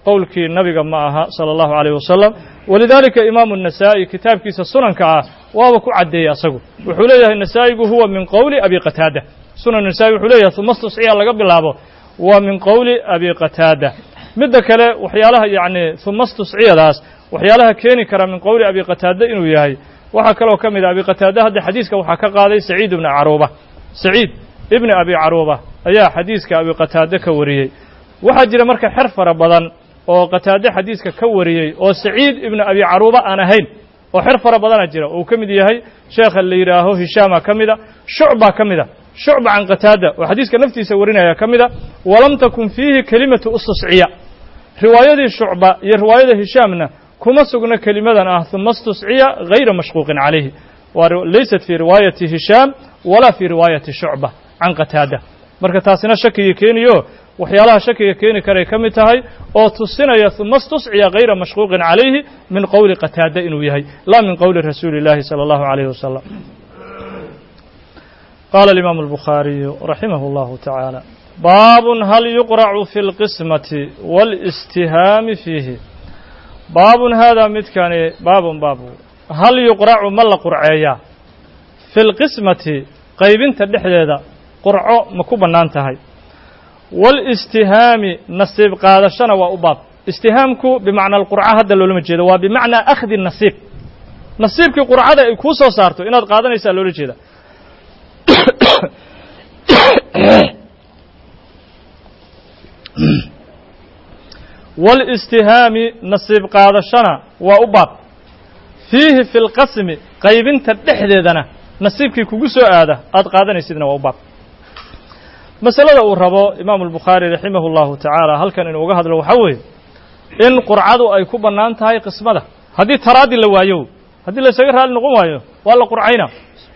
qowlkii nabiga ma aha sala allahu calayh wasalam walidaalika imaamu nasaa'i kitaabkiisa sunanka ah waaba ku caddeeyey asagu wuxuu leeyahay nasaa'igu huwa min qowli abi qataada sunan nasaa'i wuxuu leeyahay uma stusciya laga bilaabo waa min qowli abi qataada midda kale waxyaalaha yacni uma stusciyadaas waxyaalaha keeni kara min qowli abi qataada inuu yahay waxaa kaloo ka mid a abi qataada hadda xadiiska waxaa ka qaaday saciid ibni caruuba saciid ibni abi caruuba ayaa xadiiska abi qataade ka wariyey waxaa jira marka xer fara badan oo qataade xadiiska ka wariyey oo saciid ibni abi caruuba aan ahayn oo xer fara badana jira uu ka mid yahay sheekha la yidhaaho hishaama ka mida shucba ka mida shucba can qataada oo xadiiska naftiisa warinaya ka mida walam takun fiihi kelimatu ustusciya riwaayadii shucba iyo riwaayada hishaamna kuma sugna kelimadan ah uma stusciya gayra mashquuqin calayhi waa laysat fii riwaayati hishaam walaa fii riwaayati shucba can qataada marka taasina shakiga keeniyo waxyaalaha shakiga keeni karay ka mid tahay oo tusinaya uma stusciya gayra mashquuqin calayhi min qowli qataada inuu yahay laa min qowli rasuuli اllahi salى allahu عalayh wasalam qala alimaamu albukhaariyu raximah اllahu tacaala baabun hal yuqracu fi اlqismati wاlاstihaami fiihi baabun haadaa midkani baabun baabu hal yuqracu ma la qurceeyaa fi lqismati qaybinta dhexdeeda qurco ma ku bannaan tahay wاlistihaami nasiib qaadashana waa u baab istihaamku bimacna alqurca hadda loolama jeedo waa bimacnaa akhdi nasiib nasiibkii qurcada ay kuu soo saarto inaad qaadanaysaa loola jeeda wاlistihaami nasiib qaadashana waa u baab fiihi fi lqasmi qaybinta dhexdeedana nasiibkii kugu soo aada aad qaadanaysidna waa u baab masalada uu rabo imaamu albukhaari raximah اllahu tacaala halkan inuu uga hadlo waxaa weeye in qurcadu ay ku bannaan tahay qismada haddii taraadi la waayo haddii la isaga raali noqon waayo waa la qurcayna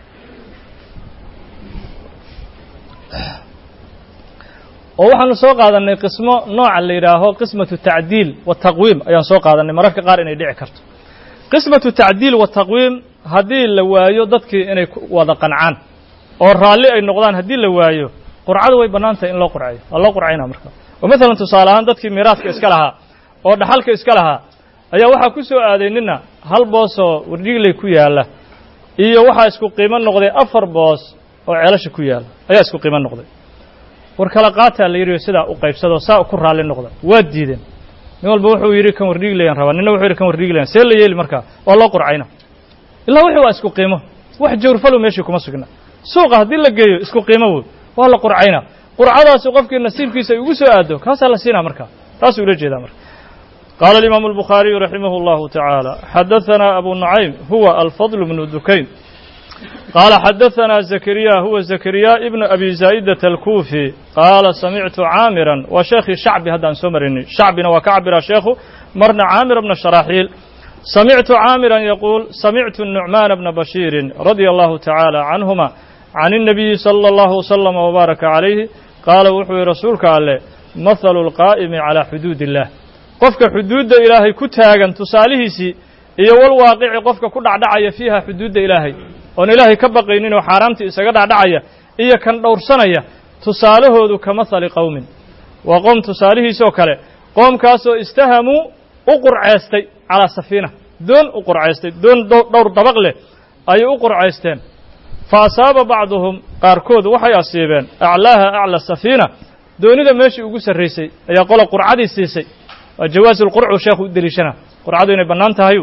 oo waxaanu soo qaadannay qismo nooca la yidhaaho qismatu tacdiil wataqwiim ayaan soo qaadannay mararka qaar inay dhici karto qismatu tacdiil wataqwiim haddii la waayo dadkii inay wada qancaan oo raalli ay noqdaan haddii la waayo qurcadu way bannaan tahay in loo qurcayo waa loo qurcayna marka oo maalan tusaale ahaan dadkii miiraadka iska lahaa oo dhaxalka iska lahaa ayaa waxaa ku soo aaday nina hal boosoo wardhigley ku yaalla iyo waxaa isku qiimo noqday afar boos oo ceelasha ku yaalla ayaa isku qiimo noqday war kala qaataa la yidhi sidaa u qaybsadoo saa ku raalli noqda waa diideen nin walba wuxuu yidhi kan wardhiglayan rabaa nina wuxuu yidhi kan wardhiglayan see la yeeli markaa waa loo qurcayna ilaa wixii waa isku qiimo wax jawrfalo meeshii kuma sugna suuqa haddii la geeyo isku qiimo wood waa la qurcayna qurcadaasi qofkii nasiibkiisa ay ugu soo aado kaasaa la siinaa markaa taasuu ula jeedaa marka qaala alimaamu albukhaariyu raximah اllahu tacaala xadaثanaa abu nucaym huwa alfadl bnu dukayn qaala xadaثanaa zakariya huwa zakariya ibnu abi zaa'idata alkuufi qaala samictu caamiran waa sheekhii shacbi haddaan soo marinay shacbina waa ka cabira sheekhu marna caamir bna sharaaxiil samictu caamiran yaquul samictu nucmaana bna bashiirin radia allahu tacaala canhuma can الnabiyi salى اllahu wslama wbaaraka calayhi qaala wuxuu yihi rasuulka alleh mahalu اlqaa'imi calaa xuduud illah qofka xuduudda ilaahay ku taagan tusaalihiisii iyo walwaaqici qofka ku dhacdhacaya fiiha xuduudda ilaahay oon ilaahay ka baqaynin oo xaaraamtii isaga dhacdhacaya iyo kan dhowrsanaya tusaalahoodu ka mahali qowmin waa qoom tusaalihiisoo kale qoomkaasoo istahamuu u qurceystay calaa safiina doon u qurcaystay doon dhowr dabaq leh ayay u qurcaysteen fa asaaba bacduhum qaarkood waxay asiibeen aclaaha acla safiina doonida meeshii ugu sarraysay ayaa qola qurcadii siisay waa jawaasu lqurcu sheekhu u deliishana qurcadu inay bannaan tahayu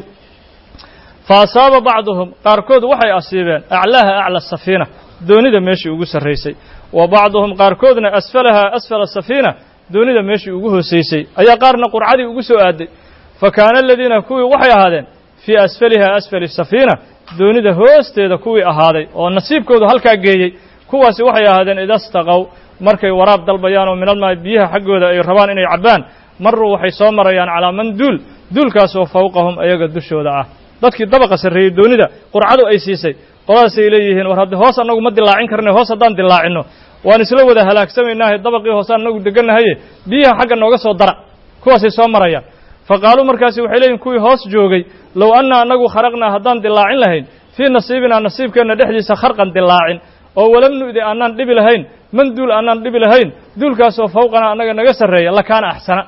fa asaaba bacduhum qaarkood waxay asiibeen aclaaha acla safiina doonida meeshii ugu sarraysay wa bacduhum qaarkoodna asfalaha asfala safiina doonida meeshii ugu hoosaysay ayaa qaarna qurcadii ugu soo aaday fa kaana aladiina kuwii waxay ahaadeen fii asfaliha asfali safiina doonida hoosteeda kuwii ahaaday oo nasiibkoodu halkaa geeyey kuwaasi waxay ahaadeen idastaqow markay waraab dalbayaan oo minalmaa biyaha xaggooda ay rabaan inay cabbaan maruu waxay soo marayaan calaa man duul duulkaasoo fawqahum ayaga dushooda ah dadkii dabaqa sarreeyey doonida qurcadu ay siisay qoladaasay leeyihiin war haddi hoos annagu ma dilaacin karna hoos haddaan dilaacinno waan isla wada halaagsamaynahay dabaqii hoosaan annagu degannahaye biyaha xagga nooga soo dara kuwaasay soo marayaan fa qaaluu markaasi waxay leeyihin kuwii hoos joogay low anna annagu kharaqnaa haddaan dilaacin lahayn fii nasiibinaa nasiibkeenna dhexdiisa kharqan dilaacin oo walam nu'di annaan dhibi lahayn man duul annaan dhibi lahayn duulkaasoo fawqanaa annaga naga sarreeya lakaana axsana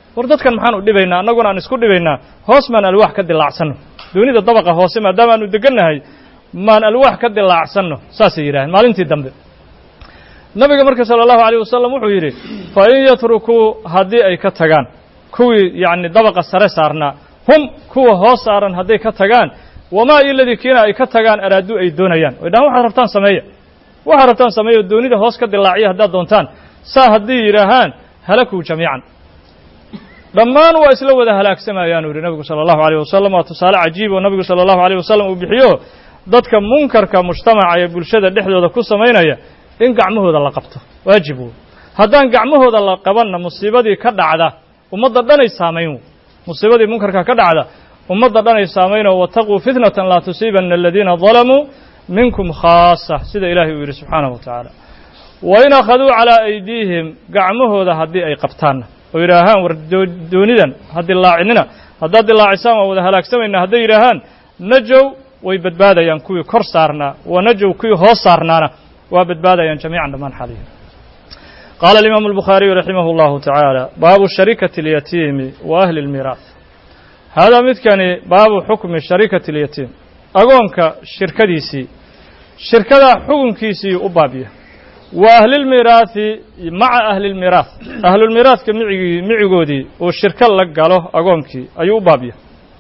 war dadkan maxaan u dhibaynaa annaguna aan isku dhibaynaa hoos maan alwaax ka dilaacsanno doonida dabaqa hoose maadaama aanu degannahay maan alwaax ka dilaacsanno saasay yidhaaheen maalintii dambe nabiga marka sala allahu alayh wasalam wuxuu yidhi fa in yatrukuu haddii ay ka tagaan kuwii yacni dabaqa sare saarnaa hum kuwa hoos saaran hadday ka tagaan wamaa iladii kiina ay ka tagaan araaduu ay doonayaan oy dhahaan waxaad rabtaan sameeya waxaad rabtaan sameeya doonida hoos ka dilaaciya haddaad doontaan saa haddii yidhaahaan halakuu jamiican dhammaan waa isla wada halaagsamayaan u yidhi nabigu sala allahu alayh wasalam waa tusaale cajiib oo nabigu sala allahu alayh wasalam uu bixiyo dadka munkarka mujtamaca ee bulshada dhexdooda ku samaynaya in gacmahooda la qabto waajib wey haddaan gacmahooda la qabanna musiibadii ka dhacda ummadda dhanay saamayn musiibadii munkarka ka dhacda ummadda dhanay saamaynoo wataquu fitnatan laa tusiibanna aladiina dalamuu minkum khaasa sida ilaahay uu yidhi subxaanahu wa tacaala wa in akhaduu calaa aydiihim gacmahooda haddii ay qabtaanna oo yidhaahaan war doonidan ha dilaacinina haddaad dilaacisaan waa wada halaagsamaynaa hadday yidhaahaan najow way badbaadayaan kuwii kor saarnaa wa najow kuwii hoos saarnaana waa badbaadayaan jamiican dhammaan xalihi qaala alimaamu albukhaariyu raximah اllahu tacaala baabu sharikati اlyatiimi wa ahli اlmiiraah haadaa midkani baabu xukmi sharikati اlyatiim agoonka shirkadiisii shirkadaa xukunkiisii u baabya wa ahlilmiiraahi maca ahlilmiiraah ahlulmiiraahka micigii micigoodii uu shirko la galo agoonkii ayuu u baabya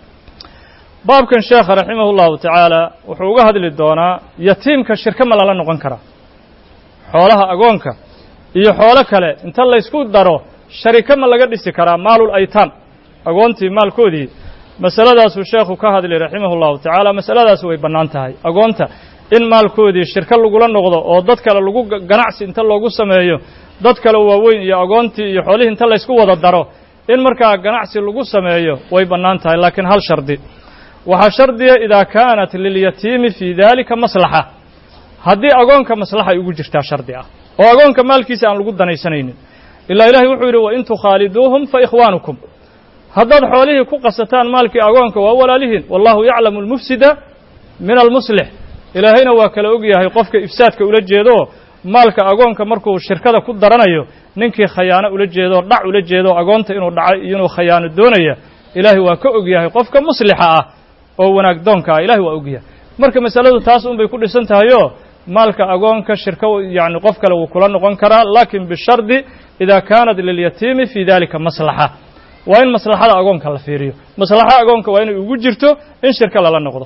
baabkan sheekha raximah اllahu tacaala wuxuu uga hadli doonaa yatiimka shirko ma lala noqon karaa xoolaha agoonka iyo xoolo kale inta laysku daro shariko ma laga dhisi karaa maalul aytaam agoontii maalkoodii masaladaasuu sheekhu ka hadlay raximah اllahu tacaala masaladaas way bannaan tahay agoonta in maalkoodii shirko lagula noqdo oo dad kale lagu ganacsi inta loogu sameeyo dad kale waaweyn iyo agoontii iyo xoolihii inta laysku wada daro in markaa ganacsi lagu sameeyo way bannaan tahay laakiin hal shardi waxaa shardiya idaa kaanat lilyatiimi fii dalika maslaxa haddii agoonka maslaxa ay ugu jirtaa shardi ah oo agoonka maalkiisa aan lagu danaysanaynin ilaa ilahay wuxuu yidhi wain tukhaaliduuhum fa ikhwaanukum haddaad xoolihii ku qasataan maalkii agoonka waa walaalihiin wallahu yaclamu almufsida min almuslix ilaahayna waa kala og yahay qofka ifsaadka ula jeedooo maalka agoonka markuu shirkada ku daranayo ninkii khayaano ula jeedoo dhac ula jeedo agoonta inuu dhacay iyo inuu khayaano doonaya ilaahay waa ka og yahay qofka muslixa ah oo wanaag doonka ah ilahay waa og yahay marka masaladu taas un bay ku dhisan tahayoo maalka agoonka shirko yacni qof kale wuu kula noqon karaa laakin bishardi idaa kaanat lilyatiimi fii dalika maslaxa waa in maslaxada agoonka la fiiriyo maslaxa agoonka waa inay ugu jirto in shirko lala noqdo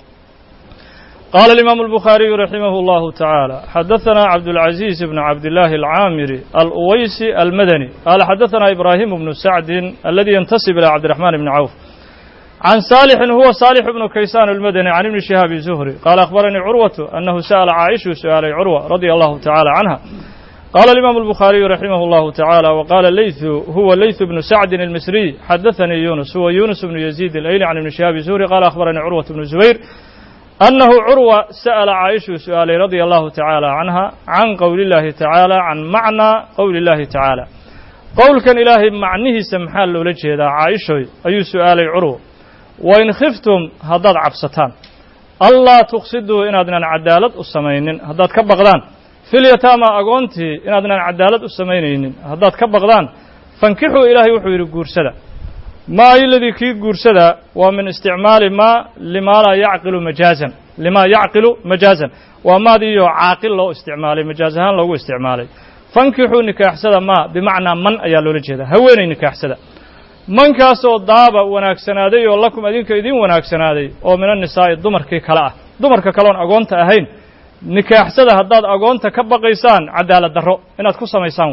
قال الإمام البخاري رحمه الله تعالى حدثنا عبد العزيز بن عبد الله العامري الأويسي المدني قال حدثنا إبراهيم بن سعد الذي ينتسب إلى عبد الرحمن بن عوف عن صالح هو صالح بن كيسان المدني عن ابن شهاب الزهري قال أخبرني عروة أنه سأل عائشة سؤال عروة رضي الله تعالى عنها قال الإمام البخاري رحمه الله تعالى وقال الليث هو الليث بن سعد المصري حدثني يونس هو يونس بن يزيد الأيلي عن ابن شهاب الزهري قال أخبرني عروة بن الزبير أنه عروة سأل عائشة سؤال رضي الله تعالى عنها عن قول الله تعالى عن معنى قول الله تعالى قول كان إلهي معنيه سمحال لوجه هذا عائشة أي سؤال عروة وإن خفتم هداد عبستان الله تقصدوا إن أدنى عدالة السمينين هداد كبغدان في اليتامى أقونتي إن أدنى عدالة السمينين هداد كبغدان فانكحوا إلهي وحوير قرسدا ما الذي كي قرسدا ومن استعمال ما لما لا يعقل مجازا لما يعقل مجازا وما دي عاقل له استعمالي مجازها له استعمالي فانكحوا نكاح سدا ما بمعنى من أيا لولا هويني نكاح سدا mankaasoo daaba wanaagsanaaday oo lakum adinka idin wanaagsanaaday oo min annisaa'i dumarkii kale ah dumarka kaleon agoonta ahayn nikaaxsada haddaad agoonta ka baqaysaan cadaalad darro inaad ku samaysaan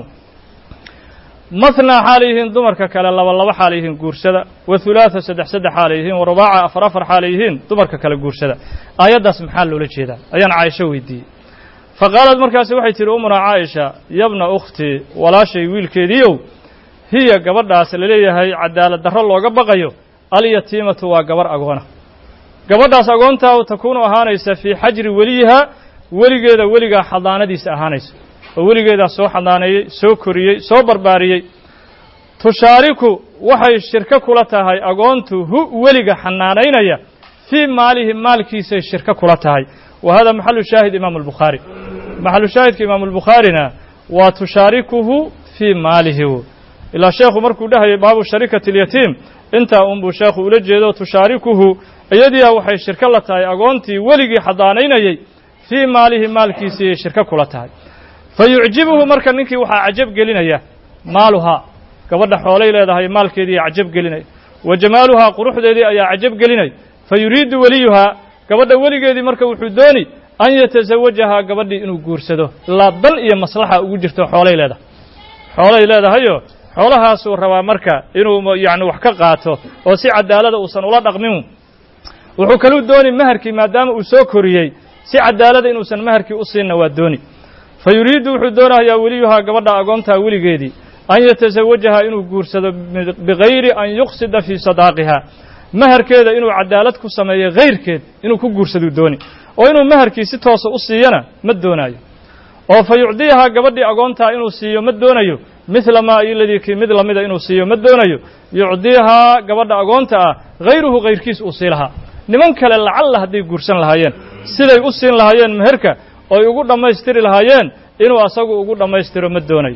mathnaa xaal yihiin dumarka kale laba laba xaal yihiin guursada wa hulaatha saddex saddex xaal yihiin wa rubaaca afar afar xaal yihiin dumarka kale guursada aayaddaas maxaa loola jeedaa ayaan caaisho weydiiyey fa qaalad markaasi waxay tihi umuna caaisha yabna ukhtii walaashay wiilkeediiow hiya gabadhaas laleeyahay cadaalad darro looga baqayo alyatiimatu waa gabarh agoona gabadhaas agoontaa takuunu ahaanaysa fii xajri weliyiha weligeeda weligaa xadaanadiisa ahaanaysa oo weligeedaa soo xadaaneeyey soo koriyey soo barbaariyey tushaariku waxay shirko kula tahay agoontu hu weliga xanaanaynaya fii maalihi maalkiisay shirko kula tahay wa hada maxalu shaahid imaamu albukhaari maxalu shaahidka imaamu albukhaarina waa tushaarikuhu fii maalihi ilaa sheekhu markuu dhahayay baabu sharikati اlyatiim intaa unbuu sheekhu ula jeedo tushaarikuhu iyadiia waxay shirko la tahay agoontii weligii xadaanaynayey fii maalihi maalkiisiiyay shirko kula tahay fa yucjibuhu marka ninkii waxaa cajab gelinaya maaluhaa gabadha xoolay leedahay maalkeedii cajab gelinaya wa jamaaluhaa quruxdeedii ayaa cajab gelinaya fa yuriidu weliyuhaa gabadha weligeedii marka wuxuu dooni an yatasawajahaa gabadhii inuu guursado ilaa dan iyo maslaxa ugu jirto xoolay leedahay xoolay leedahayo xoolahaasuu rabaa marka inuu yacni wax ka qaato oo si cadaalada uusan ula dhaqmin wuxuu kaluu dooni maharkii maadaama uu soo koriyey si cadaalada inuusan maharkii u siinna waa dooni fa yuriidu wuxuu doonayaa weliyuhaa gabadha agoontaa weligeedii an yatasawajahaa inuu guursado bigayri an yuqsida fii sadaaqiha maharkeeda inuu cadaalad ku sameeyo hayrkeed inuu ku guursaduu dooni oo inuu maharkii si toosa u siiyana ma doonaayo oo fa yucdiyahaa gabadhii agoontaa inuu siiyo ma doonayo midla maa iladii kii mid lamida inuu siiyo ma doonayo yucdiihaa gabadha agoonta ah hayruhu hayrkiis uu sii lahaa niman kale lacalla hadday guursan lahaayeen siday u siin lahaayeen meherka oy ugu dhammaystiri lahaayeen inuu asagu ugu dhammaystiro ma doonayo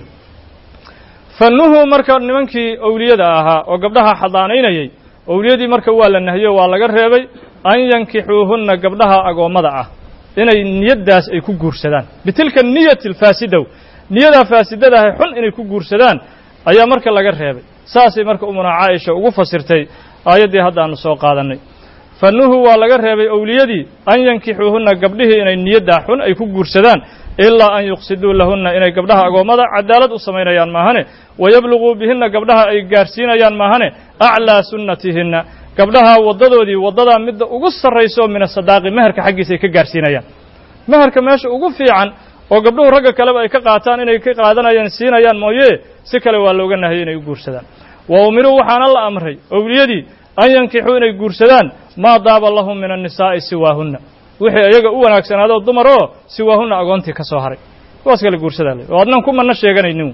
fannuhu marka nimankii owliyada ahaa oo gabdhaha xadaanaynayey owliyadii marka waa la nahiyo waa laga reebay an yankixuuhunna gabdhaha agoommada ah inay niyaddaas ay ku guursadaan bitilka niyati alfaasidow niyadaa faasidadahay xun inay ku guursadaan ayaa marka laga reebay saasay marka umuna caaisha ugu fasirtay aayaddii hadda aanu soo qaadannay fannuhu waa laga reebay owliyadii an yankixuuhunna gabdhihii inay niyaddaa xun ay ku guursadaan ilaa an yuqsiduu lahunna inay gabdhaha agoommada cadaalad u samaynayaan maahane wayabluguu bihinna gabdhaha ay gaarsiinayaan maahane aclaa sunnatihinna gabdhaha waddadoodii waddadaa midda ugu sarrayso min asadaaqi meherka xaggiisa ay ka gaarsiinayaan meherka meesha ugu fiican oo gabdhuhu ragga kaleba ay ka qaataan inay ka qaadanayaan siinayaan mooye si kale waa looga nahayay inay u guursadaan wa umiruu waxaana la amray owliyadii an yankixuu inay guursadaan maa daaba lahum min annisaa'i siwaahunna wixii iyaga u wanaagsanaado dumar oo siwaahunna agoontii ka soo haray kuwaas kale guursadaa le oo adnan ku manna sheeganaynin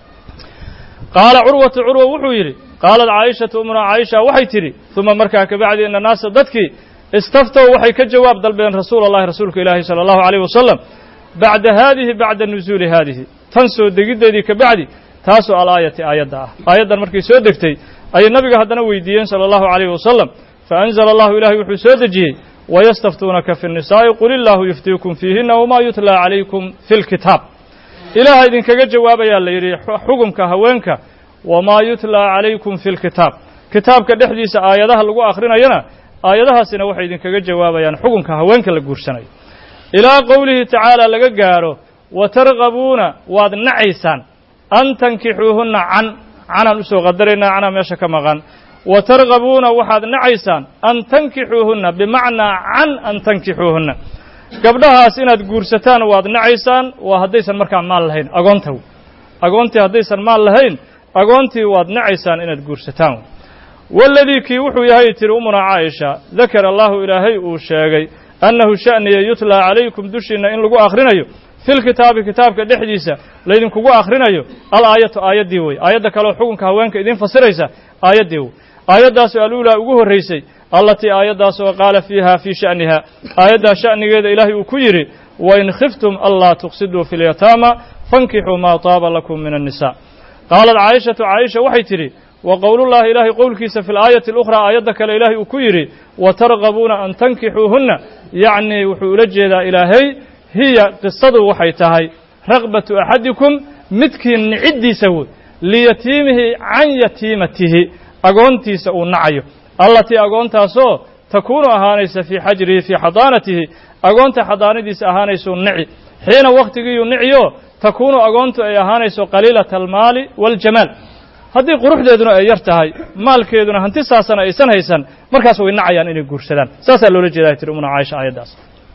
qaala curwatu curwa wuxuu yidhi qaalat caa'ishatu umuna caaisha waxay tidhi uma markaa kabacdi ina naasa dadkii istaftow waxay ka jawaab dalbeen rasuula allahi rasuulka ilaahi sala allahu alayh wasalam bacda haadihi bacda nusuuli haadihi tan soo degiddeedii ka bacdi taasoo alaayati aayadda ah aayaddan markay soo degtay ayay nabiga haddana weydiiyeen sala allahu alayh wasalam faanzala allahu ilahay wuxuu soo dejiyey wayastaftuunaka fi nnisaa'i qul illaahu yuftiikum fiihinna wamaa yutlaa calaykum fi lkitaab ilaaha idinkaga jawaabayaa la yidhi xukumka haweenka wamaa yutlaa calaykum fi lkitaab kitaabka dhexdiisa aayadaha lagu akhrinayana aayadahaasina waxay idinkaga jawaabayaan xukunka haweenka la guursanayo ilaa qowlihi tacaala laga gaadho wa targabuuna waad nacaysaan an tankixuuhunna can canaan usoo qadaraynaa canaa meesha ka maqan wa targabuuna waxaad nacaysaan an tankixuuhunna bimacnaa can an tankixuuhunna gabdhahaas inaad guursataan waad nacaysaan waa haddaysan markaa maal lahayn agoonta agoontii haddaysan maal lahayn agoontii waad nacaysaan inaad guursataan waladii kii wuxuu yahay tiri umuna caaisha dakara allahu ilaahay uu sheegay annahu sha'niya yutlaa calaykum dushiinna in lagu akhrinayo fi lkitaabi kitaabka dhexdiisa laydinkugu akhrinayo alaayatu aayaddii wey aayadda kaleoo xukunka haweenka idiin fasiraysa aayaddii wey aayaddaasoo aluulaa ugu horraysay allatii aayaddaasoo qaala fiiha fii sha'niha aayaddaa sha'nigeeda ilaahay uu ku yidhi wain khiftum anlaa tuqsiduu fi lyataama fankixuu maa taaba lakum min annisa qaalat caayishatu caaisha waxay tidhi wa qowlullahi ilaahay qowlkiisa fi alaayati alukhraa aayadda kale ilaahay uu ku yidhi wa targabuuna an tankixuuhunna yacnii wuxuu ula jeedaa ilaahay hiya qisadu waxay tahay raqbatu axadikum midkii niciddiisa wey liyatiimihi can yatiimatihi agoontiisa uu nacayo allatii agoontaasoo takuunu ahaanaysa fii xajrihi fii xadaanatihi agoonta xadaanadiisa ahaanaysuu nici xiina wakhtigiiyuu niciyo takuunu agoontu ay ahaanayso qaliilata almaali waاljamaal haddii quruxdeeduna ay yar tahay maalkeeduna hanti saasana aysan haysan markaas way nacayaan inay guursadaan saasaa loola jeedaa tiri umuna caaisha aayaddaas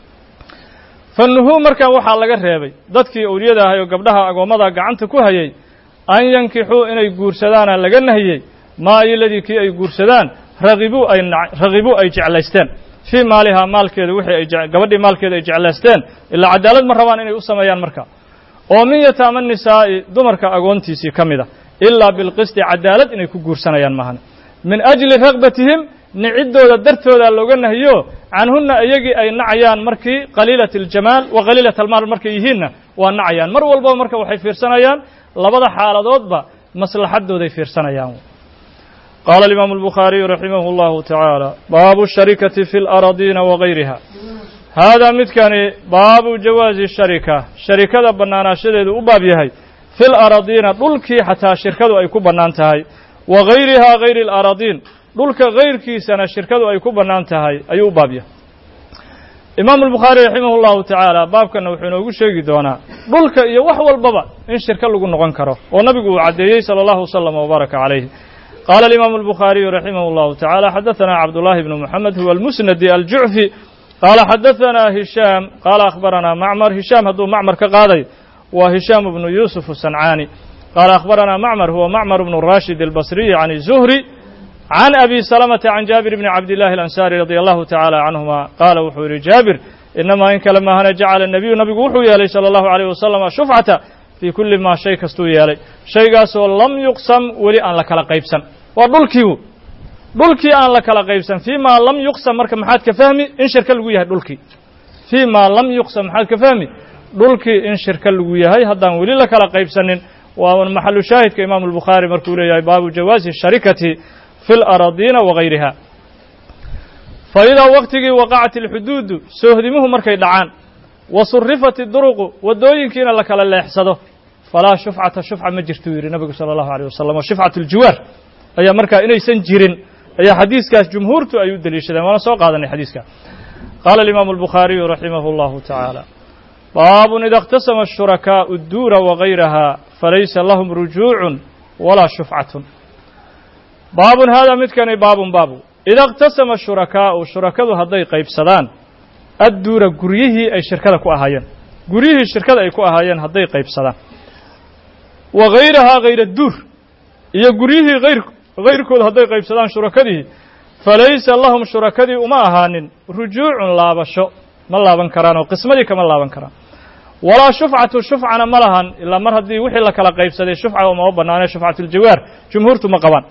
fannuhuu markaa waxaa laga reebay dadkii owliyada ahay oo gabdhaha agoommada gacanta ku hayay an yankixuu inay guursadaana laga nahiyey maa iladii kii ay guursadaan ragibuu ay ragibuu ay jeclaysteen fii maalihaa maalkeeda wixii ay gabadhii maalkeeda ay jeclaysteen ilaa cadaalad ma rabaan inay u sameeyaan marka oo min yataama nisaa'i dumarka agoontiisii ka mid a ilaa bilqisti cadaalad inay ku guursanayaan maahan min ajli ragbatihim niciddooda dartooda looga nahiyo canhunna iyagii ay nacayaan markii qaliilat aljamaal wa qaliilat almaal markay yihiinna waa nacayaan mar walbaba marka waxay fiirsanayaan labada xaaladoodba maslaxadooday fiirsanayaan qaala alimaamu albukhaariyu raximah اllahu tacaala baabu sharikati fi اlaradiina wagayriha haadaa midkani baabu jawaazi sharika sharikada bannaanaashadeedu u baab yahay fi laradiina dhulkii xataa shirkadu ay ku bannaan tahay wa gayrihaa gayri اlaradiin dhulka gayrkiisana shirkadu ay ku bannaan tahay ayuu u baab yahay imaamu albukhaari raximah اllahu tacaala baabkanna wuxuu inoogu sheegi doonaa dhulka iyo wax walbaba in shirka lagu noqon karo oo nabigu uu caddeeyey salى allahu waslama wbaaraka calayh qaala alimaamu albukhaariyu raximah اllahu tacaala xadaثana cabdullahi bnu moxamed huwa almusnadi aljucfi qaala xadaثana hishaam qaala akhbaranaa macmar hishaam hadduu macmar ka qaaday waa hishaam bnu yuusuf asancaani qaala akhbaranaa macmar huwa macmar bnu rashid albasriyi can zuhri can abi salamata can jaabir bni cabdillahi alansaari radia allahu tacaala canhuma qaala wuxuu yidhi jaabir inamaa in kale maahane jacala nebiyu nabigu wuxuu yeelay sala allahu alayh wasalam shufcata fii kulli maa shay kastuu yeelay shaygaasoo lam yuqsam weli aan la kala qaybsan waa dhulkiigu dhulkii aan la kala qaybsan fii maa lam yuqsam marka maxaad ka fahmi in shirka lagu yahay dhulkii fii maa lam yuqsam maxaad ka fahmi dhulkii in shirka lagu yahay haddaan weli la kala qaybsanin waa maxalu shaahidka imaamu albukhaari markuu leeyahay baabu jawaazi sharikati fi اlaradiina wagayriha fa idaa waqtigii waqacat alxuduudu soohdimuhu markay dhacaan wa surifat iduruqu waddooyinkiina la kala leexsado falaa shufcata shufca ma jirtuu yidhi nabigu sala allahu alيyh wasalam o shufcat ljiwaar ayaa markaa inaysan jirin ayaa xadiiskaas jumhuurtu ay u deliishadeen waana soo qaadanay xadiiska qaala alimaamu albukhaariyu raximah اllahu tacaala baabun ida اkhtasama ashurakaau duura wagayraha falaysa lahum rujuucu walaa shufcatun baabun haadaa midkani baabun baabu ida اkhtasama shurakaa'u shurakadu hadday qaybsadaan adduura guryihii ay shirkada ku ahaayeen guryihii shirkada ay ku ahaayeen hadday qaybsadaan wa gayrahaa hayra duur iyo guryihii ayr hayrkood hadday qaybsadaan shurakadii falaysa lahum shurakadii uma ahaanin rujuucun laabasho ma laaban karaan oo qismadii kama laaban karaan walaa shufcatu shufcana ma lahan ilaa mar haddii wixii la kala qaybsaday shufca umama bannaanee shufcatuljawaar jumhuurtu ma qabaan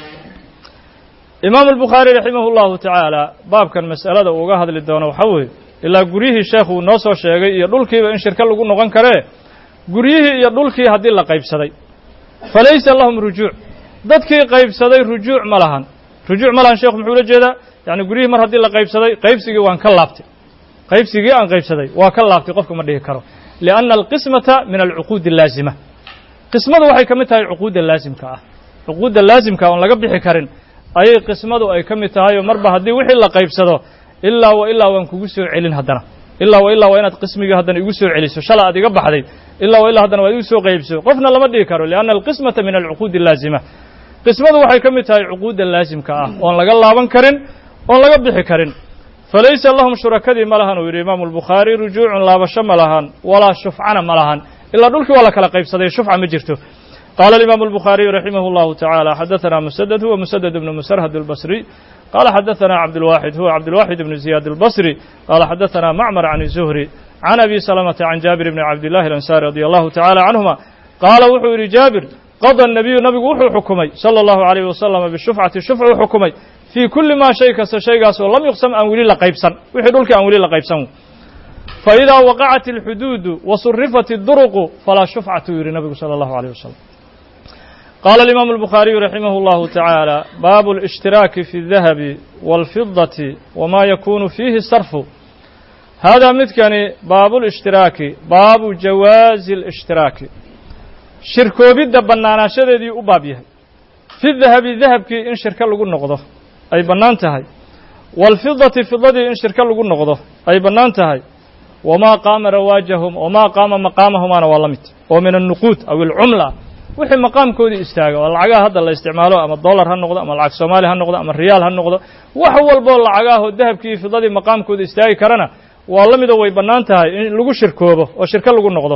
imaamu albukhaari raximah اllahu tacaala baabkan mas'alada uu uga hadli doono waxaa weeye ilaa guryihii sheekhu uu noo soo sheegay iyo dhulkiiba in shirka lagu noqon karee guryihii iyo dhulkii haddii la qaybsaday falaysa lahum rujuuc dadkii qaybsaday rujuuc ma lahan rujuuc ma lahan sheekhu muxuu ula jeedaa yacni guryihii mar haddii la qaybsaday qaybsigii waan ka laabtay qaybsigii aan qaybsaday waa ka laabtay qofka ma dhihi karo lianna alqismata min alcuquudi allaazima qismadu waxay ka mid tahay cuquudda laasimka ah cuquudda laasimka oon laga bixi karin ayay qismadu ay ka mid tahay oo marba haddii wixii la qaybsado ilaa wa ilaa waan kugu soo celin haddana ilaa wa ilaa waa inaad qismigii haddana igu soo celiso shala aad iga baxday ilaa wa ilaa haddana waad igu soo qaybso qofna lama dhihi karo lianna alqismata min alcuquudi allaazima qismadu waxay ka mid tahay cuquudda laasimka ah oon laga laaban karin oon laga bixi karin falaysa lahum shurakadii ma lahan uu yidhi imaamu albukhaari rujuucun laabasho ma lahan walaa shufcana ma lahan ilaa dhulkii waa la kala qaybsaday shufca ma jirto قال الإمام البخاري رحمه الله تعالى حدثنا مسدد هو مسدد بن مسرهد البصري قال حدثنا عبد الواحد هو عبد الواحد بن زياد البصري قال حدثنا معمر عن الزهري عن أبي سلمة عن جابر بن عبد الله الأنصاري رضي الله تعالى عنهما قال وحو جابر قضى النبي نبي وحو حكمي صلى الله عليه وسلم بالشفعة الشفع حكمي في كل ما شيء كس شيء ولم يقسم أن ولي لقيبسا وحي دولك أن ولي لقيبسا فإذا وقعت الحدود وصرفت الدرق فلا شفعة يري النبي صلى الله عليه وسلم قال الإمام البخاري رحمه الله تعالى باب الاشتراك في الذهب والفضة وما يكون فيه الصرف هذا متكني باب الاشتراك باب جواز الاشتراك شركو بيد بنانا شددي أبابيها في الذهب ذهب كي إن شركة لغو نقضه أي بنانتهاي والفضة فضة إن شركة لغو نقضه أي بنانتهاي وما قام رواجهم وما قام مقامهم أنا والله ومن النقود أو العملة wixii maqaamkoodii istaaga oo lacagaha hadda la isticmaalo ama dollar ha noqdo ama lacag soomaali ha noqdo ama riyaal ha noqdo wax walboo lacagaahoo dahabkii iyo fidadii maqaamkooda istaagi karana waa la midoo way bannaan tahay in lagu shirkoobo oo shirko lagu noqdo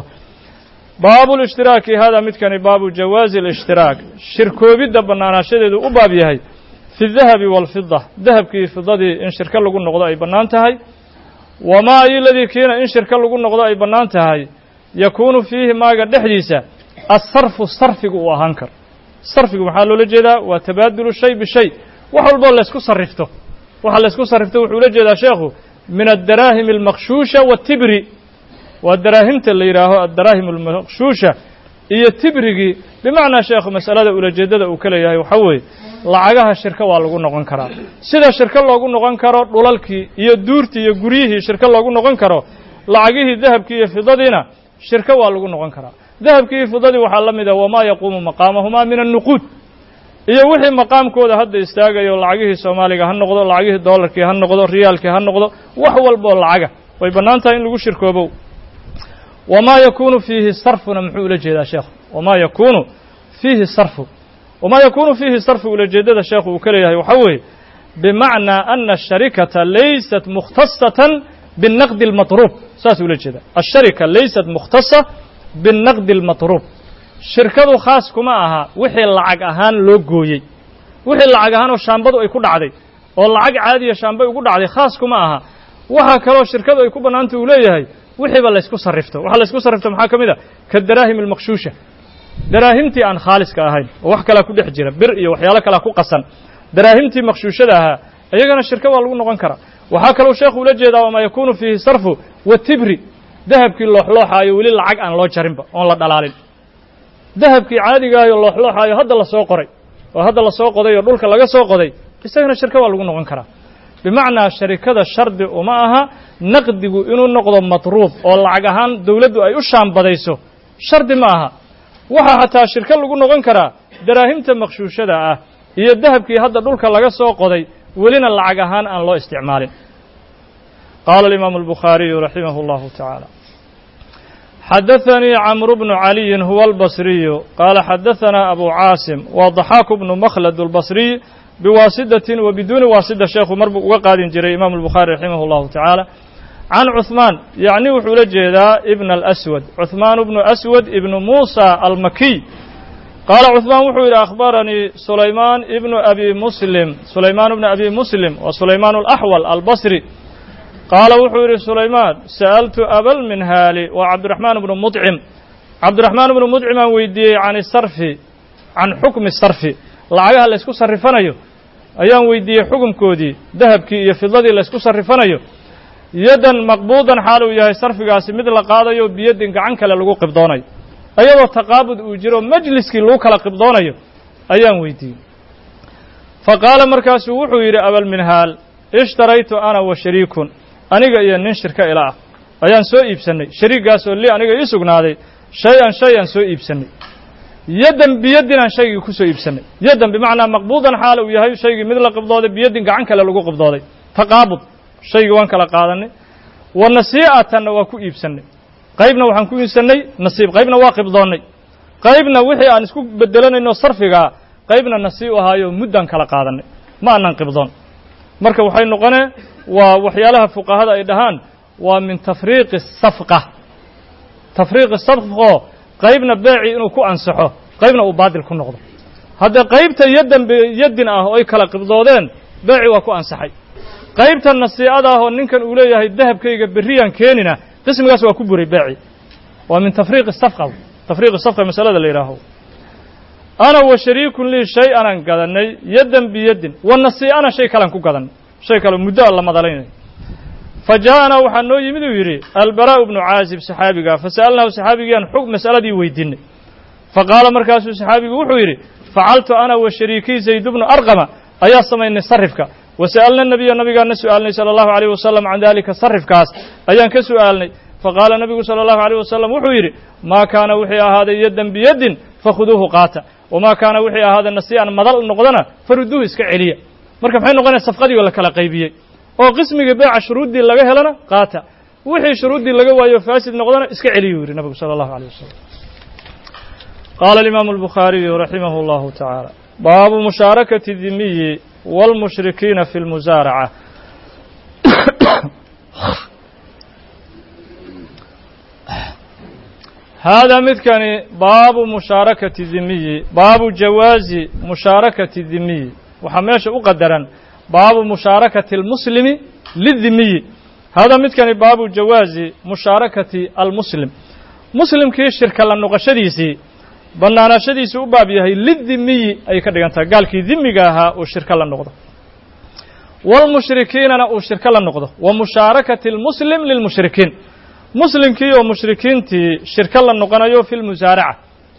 baabu lishtiraaki hada midkani baabu jawaazi alishhtiraak shirkoobidda bannaanaashadeedu u baab yahay fi dahabi waalfida dahabkii iyo fidadii in shirko lagu noqdo ay bannaan tahay wamaa iladii kiina in shirko lagu noqdo ay bannaan tahay yakuunu fiihi maaga dhexdiisa asarfu sarfigu uu ahaan karo sarfigu maxaa loola jeedaa waa tabaadulu shay bishay wax walboo laysku sarrifto waxa laysku sarrifto wuxuu ula jeedaa sheekhu min addaraahim almaqshuusha waatibri waa daraahimta la yidhaaho addaraahim almaqshuusha iyo tibrigii bimacnaa sheekhu masalada ulajeeddada uu ka leeyahay waxaa weeye lacagaha shirko waa lagu noqon karaa sida shirko loogu noqon karo dhulalkii iyo duurtii iyo guryihii shirko loogu noqon karo lacagihii dahabkii iyo fidadiina shirko waa lagu noqon karaa dahabkii iyo fidadii waxaa la mid ah wamaa yaquumu maqaamahumaa min annuquud iyo wixii maqaamkooda hadda istaagayo lacagihii soomaaliga ha noqdo lacagihii doolarkii ha noqdo riyaalkii ha noqdo wax walboo lacaga way bannaan tahay in lagu shirkoobo wamaa yakuunu fiihi sarfuna muxuu ula jeedaa sheekhu wamaa yakuunu fiihi sarfu wamaa yakuunu fiihi sarfu ulajeeddada sheekhu uu ka leeyahay waxaa weeye bimacnaa ana asharikata laysat mukhtasatan binnaqdi almatruub saas ula jeeda asharika laysat mukhtasa binnaqdi almatruub shirkadu khaas kuma aha wixii lacag ahaan loo gooyey wixii lacag ahaan oo shaambadu ay ku dhacday oo lacag caadiya shaambay ugu dhacday khaas kuma aha waxaa kaloo shirkadu ay ku bannaanta uu leeyahay wixiiba laysku sarrifto waxa laysku sarrifto maxaa ka mid a ka daraahim almakhshuusha daraahimtii aan khaaliska ahayn oo wax kalaa ku dhex jira bir iyo waxyaalo kalaa ku qasan daraahimtii makhshuushada ahaa iyagana shirka waa lagu noqon karaa waxaa kaloo sheekhu ula jeedaa wamaa yakuunu fiihi sarfu watibri dahabkii looxlooxaayo weli lacag aan loo jarinba oon la dhalaalin dahabkii caadigaayo looxlooxaayo hadda la soo qoray oo hadda la soo qoday oo dhulka laga soo qoday isagana shirka waa lagu noqon karaa bimacnaa sharikada shardi uma aha naqdigu inuu noqdo matruub oo lacag ahaan dawladdu ay u shaambadayso shardi ma aha waxaa xataa shirko lagu noqon karaa daraahimta makhshuushada ah iyo dahabkii hadda dhulka laga soo qoday welina lacag ahaan aan loo isticmaalin qaala alimaamu albukhaariyu raximah اllahu tacaala xadaثanii camru bnu caliyin huwa albasriyu qaala xadaثanaa abu caasim wa daxaaku bnu makhlad اlbasriy biwaasidatin wa biduuni waasida sheekhu mar buu uga qaadin jiray imaamu albukhaari raximah اllahu tacaala can cuثmaan yacni wuxuu la jeedaa ibn alaswad cuثmaan bnu aswad ibnu muusa almakiy qaala cuثmaan wuxuu yidhi akhbaranii sulaymaan ibnu abi muslim sulaymaan bnu abi muslim wa sulaymaan alaxwal albasri qaala wuxuu yidhi sulaymaan sa'altu abalminhaali waa cabdiraxmaan bnu mudcim cabdiraxmaan bnu mudcim aan weydiiyey can sarfi can xukmi sarfi lacagaha laysku sarrifanayo ayaan weydiiyey xukumkoodii dahabkii iyo fidadii laysku sarrifanayo yaddan maqbuudan xaal uu yahay sarfigaasi mid la qaadayo biyaddin gacan kale lagu qibdoonayo ayadoo taqaabud uu jiro majliskii lagu kala qibdoonayo ayaan weydiiyey fa qaala markaasuu wuxuu yidhi abalminhaal ishtaraytu ana wa shariikun aniga iyo nin shirka ila ah ayaan soo iibsannay shariiggaasoo li aniga ii sugnaaday shay-an shay aan soo iibsannay yaddan biyaddin aan shaygii ku soo iibsannay yaddan bimacnaa maqbuudan xaal uu yahay shaygii mid la qibdooday biyaddin gacan kale lagu qibdooday taqaabud shaygii waan kala qaadanay wa nasii'atanna waa ku iibsannay qaybna waxaan ku iibsannay nasiib qaybna waa qibdoonnay qaybna wixii aan isku bedelanayno sarfigaa qaybna nasii u ahaayo muddaan kala qaadanay ma aanan qibdoon marka waxay noqonee waa waxyaalaha fuqahada ay dhahaan waa min tafriiqi safqa tafriiqi safqoo qaybna beecii inuu ku ansaxo qaybna uu baadil ku noqdo haddee qaybta yaddan yaddin ah oo ay kala qibdoodeen beecii waa ku ansaxay qaybta nasiicada ah oo ninkan uu leeyahay dahabkayga berriyaan keenina qismigaas waa ku buray beeci waa min tafriiqi safqa tafriiqi safqa masalada la yidhaaho ana wa shariikun lii shay anaan gadannay yaddan biyaddin wa nasii'ana shay kalean ku gadannay shay kale muddo aan la madalaynay fa jaa'anaa waxaa noo yimid uu yidhi albaraa'u bnu caazib saxaabigaa fa sa'alnahu saxaabigiiaan xug mas'aladii weydiinay fa qaala markaasuu saxaabigu wuxuu yidhi facaltu ana wa shariikii zayd bnu arqama ayaa samaynay sarifka wa sa'alna nabiya nabigaana su'aalnay sala allahu alayh wasalam can dalika sarifkaas ayaan ka su'aalnay faqaala nabigu sala allahu alayh wasalam wuxuu yidhi maa kaana wixii ahaaday yaddan biyaddin fakhuduuhu qaata wamaa kaana wixii ahaaday nasii'an madal noqdana faruduuhu iska celiya marka maxay noqonaya safqadii oo la kala qaybiyey oo qismigii beeca shuruuddii laga helana qaata wixii shuruuddii laga waayo faasid noqdana iska celiyuu yidhi nabigu sala allahu alayh wasalam qaala alimaamu albukhaariyu raximah allahu tacaala baabu mushaarakati dimiyi wاlmushrikiina fi اlmusaaraca haadaa midkani baabu mushaarakati dimiyi baabu jawaazi mushaarakati dimiyi waxaa meesha u qadaran baabu mushaarakati اlmuslimi lidimiyi haadaa midkani baabu jawaazi mushaarakati almuslim muslimkii shirka la noqoshadiisii bannaanaashadiisii u baab yahay lidimiyi ay ka dhigan tahay gaalkii dimiga ahaa uu shirko la noqdo waalmushrikiinana uu shirko la noqdo wa mushaarakati almuslim lilmushrikiin muslimkii oo mushrikiintii shirko la noqonayo fi lmusaaraca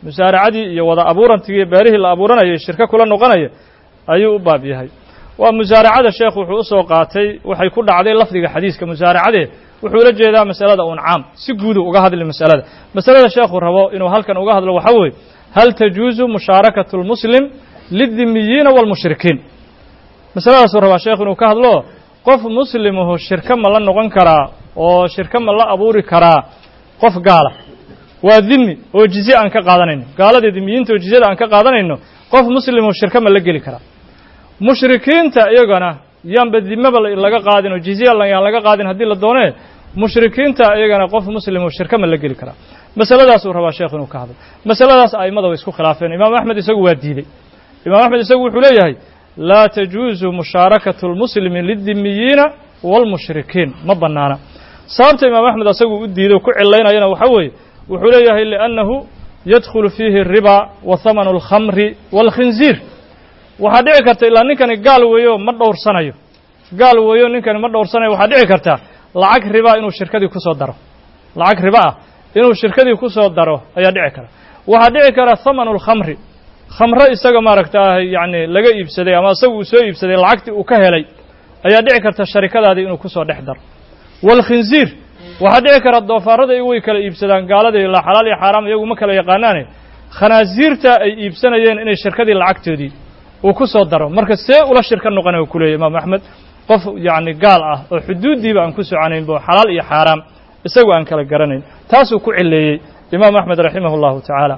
musaaracadii iyo wada abuurantigii beerihii la abuuranayay shirko kula noqonaya ayuu u baab yahay waa musaaracada sheekhu wuxuu usoo qaatay waxay ku dhacday lafdiga xadiiska musaaracadee wuxuu ula jeedaa masalada un caam si guudu uga hadli masalada masalada sheekhu rabo inuu halkan uga hadlo waxaa weeye hal tajuuzu mushaarakatu lmuslim lidimiyiina waalmushrikiin masaladaasuu rabaa sheekhu inuu ka hadlo qof muslimuhu shirko ma la noqon karaa oo shirko ma la abuuri karaa qof gaala waa dimi oo jizye aan ka qaadanayno gaalada dimiyiinta oo jizyada aan ka qaadanayno qof muslimuhu shirko ma la geli karaa mushrikiinta iyagana yaanba dimaba laga qaadin oo jizya yaan laga qaadin haddii la doonee mushrikiinta iyagana qof muslimuhu shirko ma la geli karaa masaladaasuu rabaa sheekhu inuu ka hadlo masaladaas a'immada way isku khilaafeen imaam axmed isagu waa diidey imaam axmed isagu wuxuu leeyahay laa tajuuzu mushaarakatu lmuslimi lidimiyiina waalmushrikiin ma bannaana sababta imaam axmed asagu u diiday ku cilaynayana waxaa weeye wuxuu leeyahay liannahu yadkhulu fiihi الriba wa hamanu اlkhamri wاlkhinziir waxaa dhici karta ilaa ninkani gaal weeyo ma dhowrsanayo gaal weeyo ninkani ma dhowrsanayo waxaa dhici karta lacag riba inuu shirkadii ku soo daro lacag riba ah inuu shirkadii ku soo daro ayaa dhici kara waxaa dhici kara hamanu اlkhamri khamro isaga maaragtaa yacni laga iibsaday ama isaga uu soo iibsaday lacagtii uu ka helay ayaa dhici karta sharikadaadii inuu kusoo dhex daro waalkhinziir waxaa dhici kara doofaarada iyagu way kala iibsadaan gaalada ilaa xalaal iyo xaaraam iyagu ma kala yaqaanaane khanaasiirta ay iibsanayeen inay shirkadii lacagtoodii uu ku soo daro marka see ula shirka noqonay u ku leeyay imaam axmed qof yacni gaal ah oo xuduuddiiba aan ku soconayn bo xalaal iyo xaaraam isagu aan kala garanayn taasuu ku cileeyey imaam axmed raximah اllahu tacaala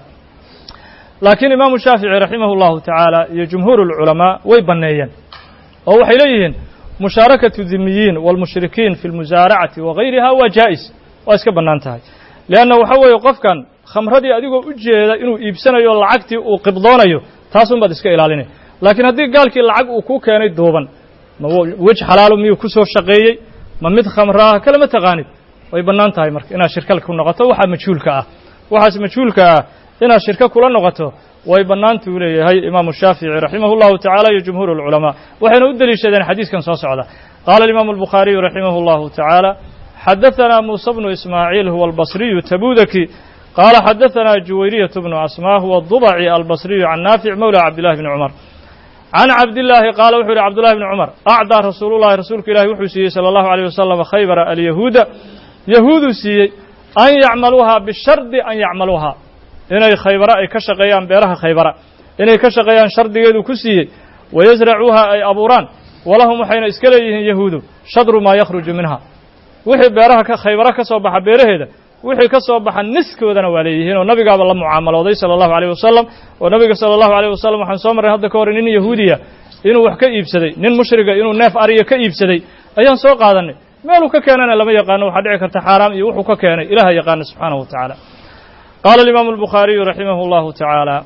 laakiin imaamu shaafici raximah اllahu tacaala iyo jumhuur اlculamaa way banneeyeen oo waxay leeyihiin mushaarakatu dimiyiin wاlmushrikiin fi lmusaaracati wagayriha waa jaa'is waa iska bannaan tahay leanna waxa weeye qofkan khamradii adigoo u jeeda inuu iibsanayo lacagtii uu qibdoonayo taasun baad iska ilaalinay laakiin haddii gaalkii lacag uu ku keenay duuban ma wej xalaalo miyuu ku soo shaqeeyey ma mid khamraa kalama taqaanid way bannaan tahay marka inaad shirka ku noqoto waxaa majhuulka ah waxaas majhuulka ah inaad shirko kula noqoto way bannaantuu leeyahay imaamu shaafici raximah اllahu tacala iyo jumhuur اlculamaa waxayna u deliishadeen xadiiskan soo socda qaala alimaamu albukhaariyu raximah اllahu tacaala xadaثana muuse bnu ismaaciil huwa albasriyu tabudaki qaala xadaثana juwayriyatu bnu asmaa huwa dubaci albasriyu can naafic mowla cabdillahi bni cumar can cabdillaahi qaala wuxuu yihi cabdullahi bni cumar acdaa rasuulullahi rasuulka ilahi wuxuu siiyey salى allahu alيyh wasalam khaybara alyahuuda yahuuduu siiyey an yacmaluuha bishardi an yacmaluuha inay khaybara ay ka shaqeeyaan beeraha khaybara inay ka shaqeeyaan shardigeedu ku siiyey wayasracuuha ay abuuraan walahum waxayna iska leeyihiin yahuudu shadru maa yakhruju minha wixii beeraha ka khaybara ka soo baxa beeraheeda wixii ka soo baxa niskoodana waa leeyihiin oo nabigaaba la mucaamalooday sala allahu alayh wasalam oo nabiga sala allahu alayh wasalam waxaan soo marray hadda ka hor nin yahuudiya inuu wax ka iibsaday nin mushriga inuu neef ariya ka iibsaday ayaan soo qaadanay meeluu ka keenana lama yaqaano waxaa dhici karta xaaraam iyo wuxuu ka keenay ilaha yaqaana subxaanahu wa tacaala qaala alimaamu albukhaariyu raximah اllahu tacaala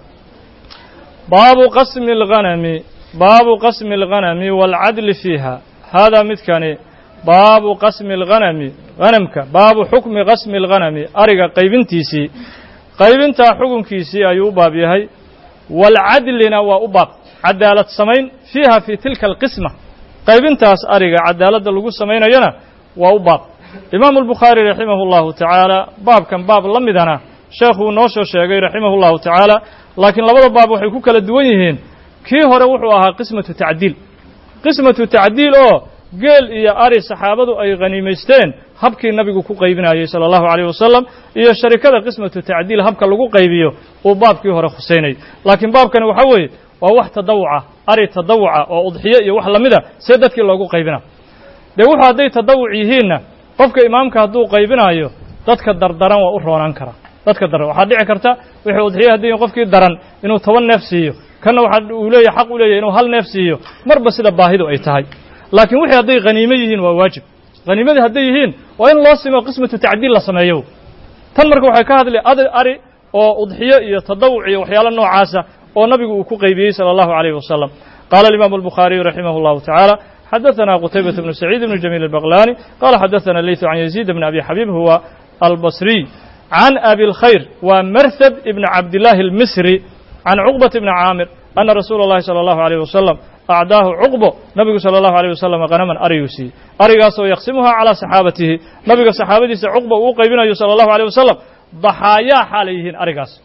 baabu qasmi اlghanami baabu qasmi اlghanami wاlcadli fiiha haadaa midkani baabu qasmi اlghanami hanamka baabu xukmi qasmi اlghanami ariga qaybintiisii qaybintaa xukunkiisii ayuu u baab yahay waalcadlina waa u baab cadaalad samayn fiiha fii tilka alqisma qaybintaas ariga cadaaladda lagu samaynayana waa u baab imaamu albukhaari raximah اllahu tacaala baabkan baab la midana sheekhuu noo soo sheegay raximah اllahu tacaala laakiin labada baab waxay ku kala duwan yihiin kii hore wuxuu ahaa qismatu tacdiil qismatu tacdiil oo geel iyo ari saxaabadu ay khaniimaysteen habkii nabigu ku qaybinayey sala allahu alayh wasalam iyo sharikada qismatu tacdiil habka lagu qaybiyo uu baabkii hore khuseynayay laakiin baabkani waxa weeye waa wax tadawuca ari tadawuca oo udxiyo iyo wax lamida see dadkii loogu qaybina dee wuxuu hadday tadawuc yihiinna qofka imaamka hadduu qaybinayo dadka dardaran waa u roonaan karaa dadka daran waxaa dhici karta wixii udxiyo haddii qofkii daran inuu toban neef siiyo kanna waxa uu leeyahy xaq u leeyahy inuu hal neef siiyo marba sida baahidu ay tahay laakiin wixii hadday khaniimo yihiin waa waajib khaniimadii hadday yihiin waa in loo simo qismatu tacdiil la sameeyo tan marka waxay ka hadlay ad ari oo udxiyo iyo tadawuc iyo waxyaalo noocaasa oo nabigu uu ku qaybiyey salى allahu alayh wasalam qaala alimaamu albukhaariyu raximah اllahu tacaala xadaثana qutaybaة bnu saciid bn jamiil albaqlani qala xadaثana leytu can yaziid bn abi xabiib huwa albasriy can abi اlkhayr waa marhad ibn cabdillaahi اlmisri can cuqbat bni caamir ana rasuula اllahi salى allahu alayh wasalam acdaahu cuqbo nabigu salى allahu alayh wasalam hanaman ariyuu siiyey arigaasoo yaqsimuhaa calaa saxaabatihi nabiga saxaabadiisa cuqba uu qaybinayo salى allahu alayh wasalam daxaayaa xaalay yihiin arigaas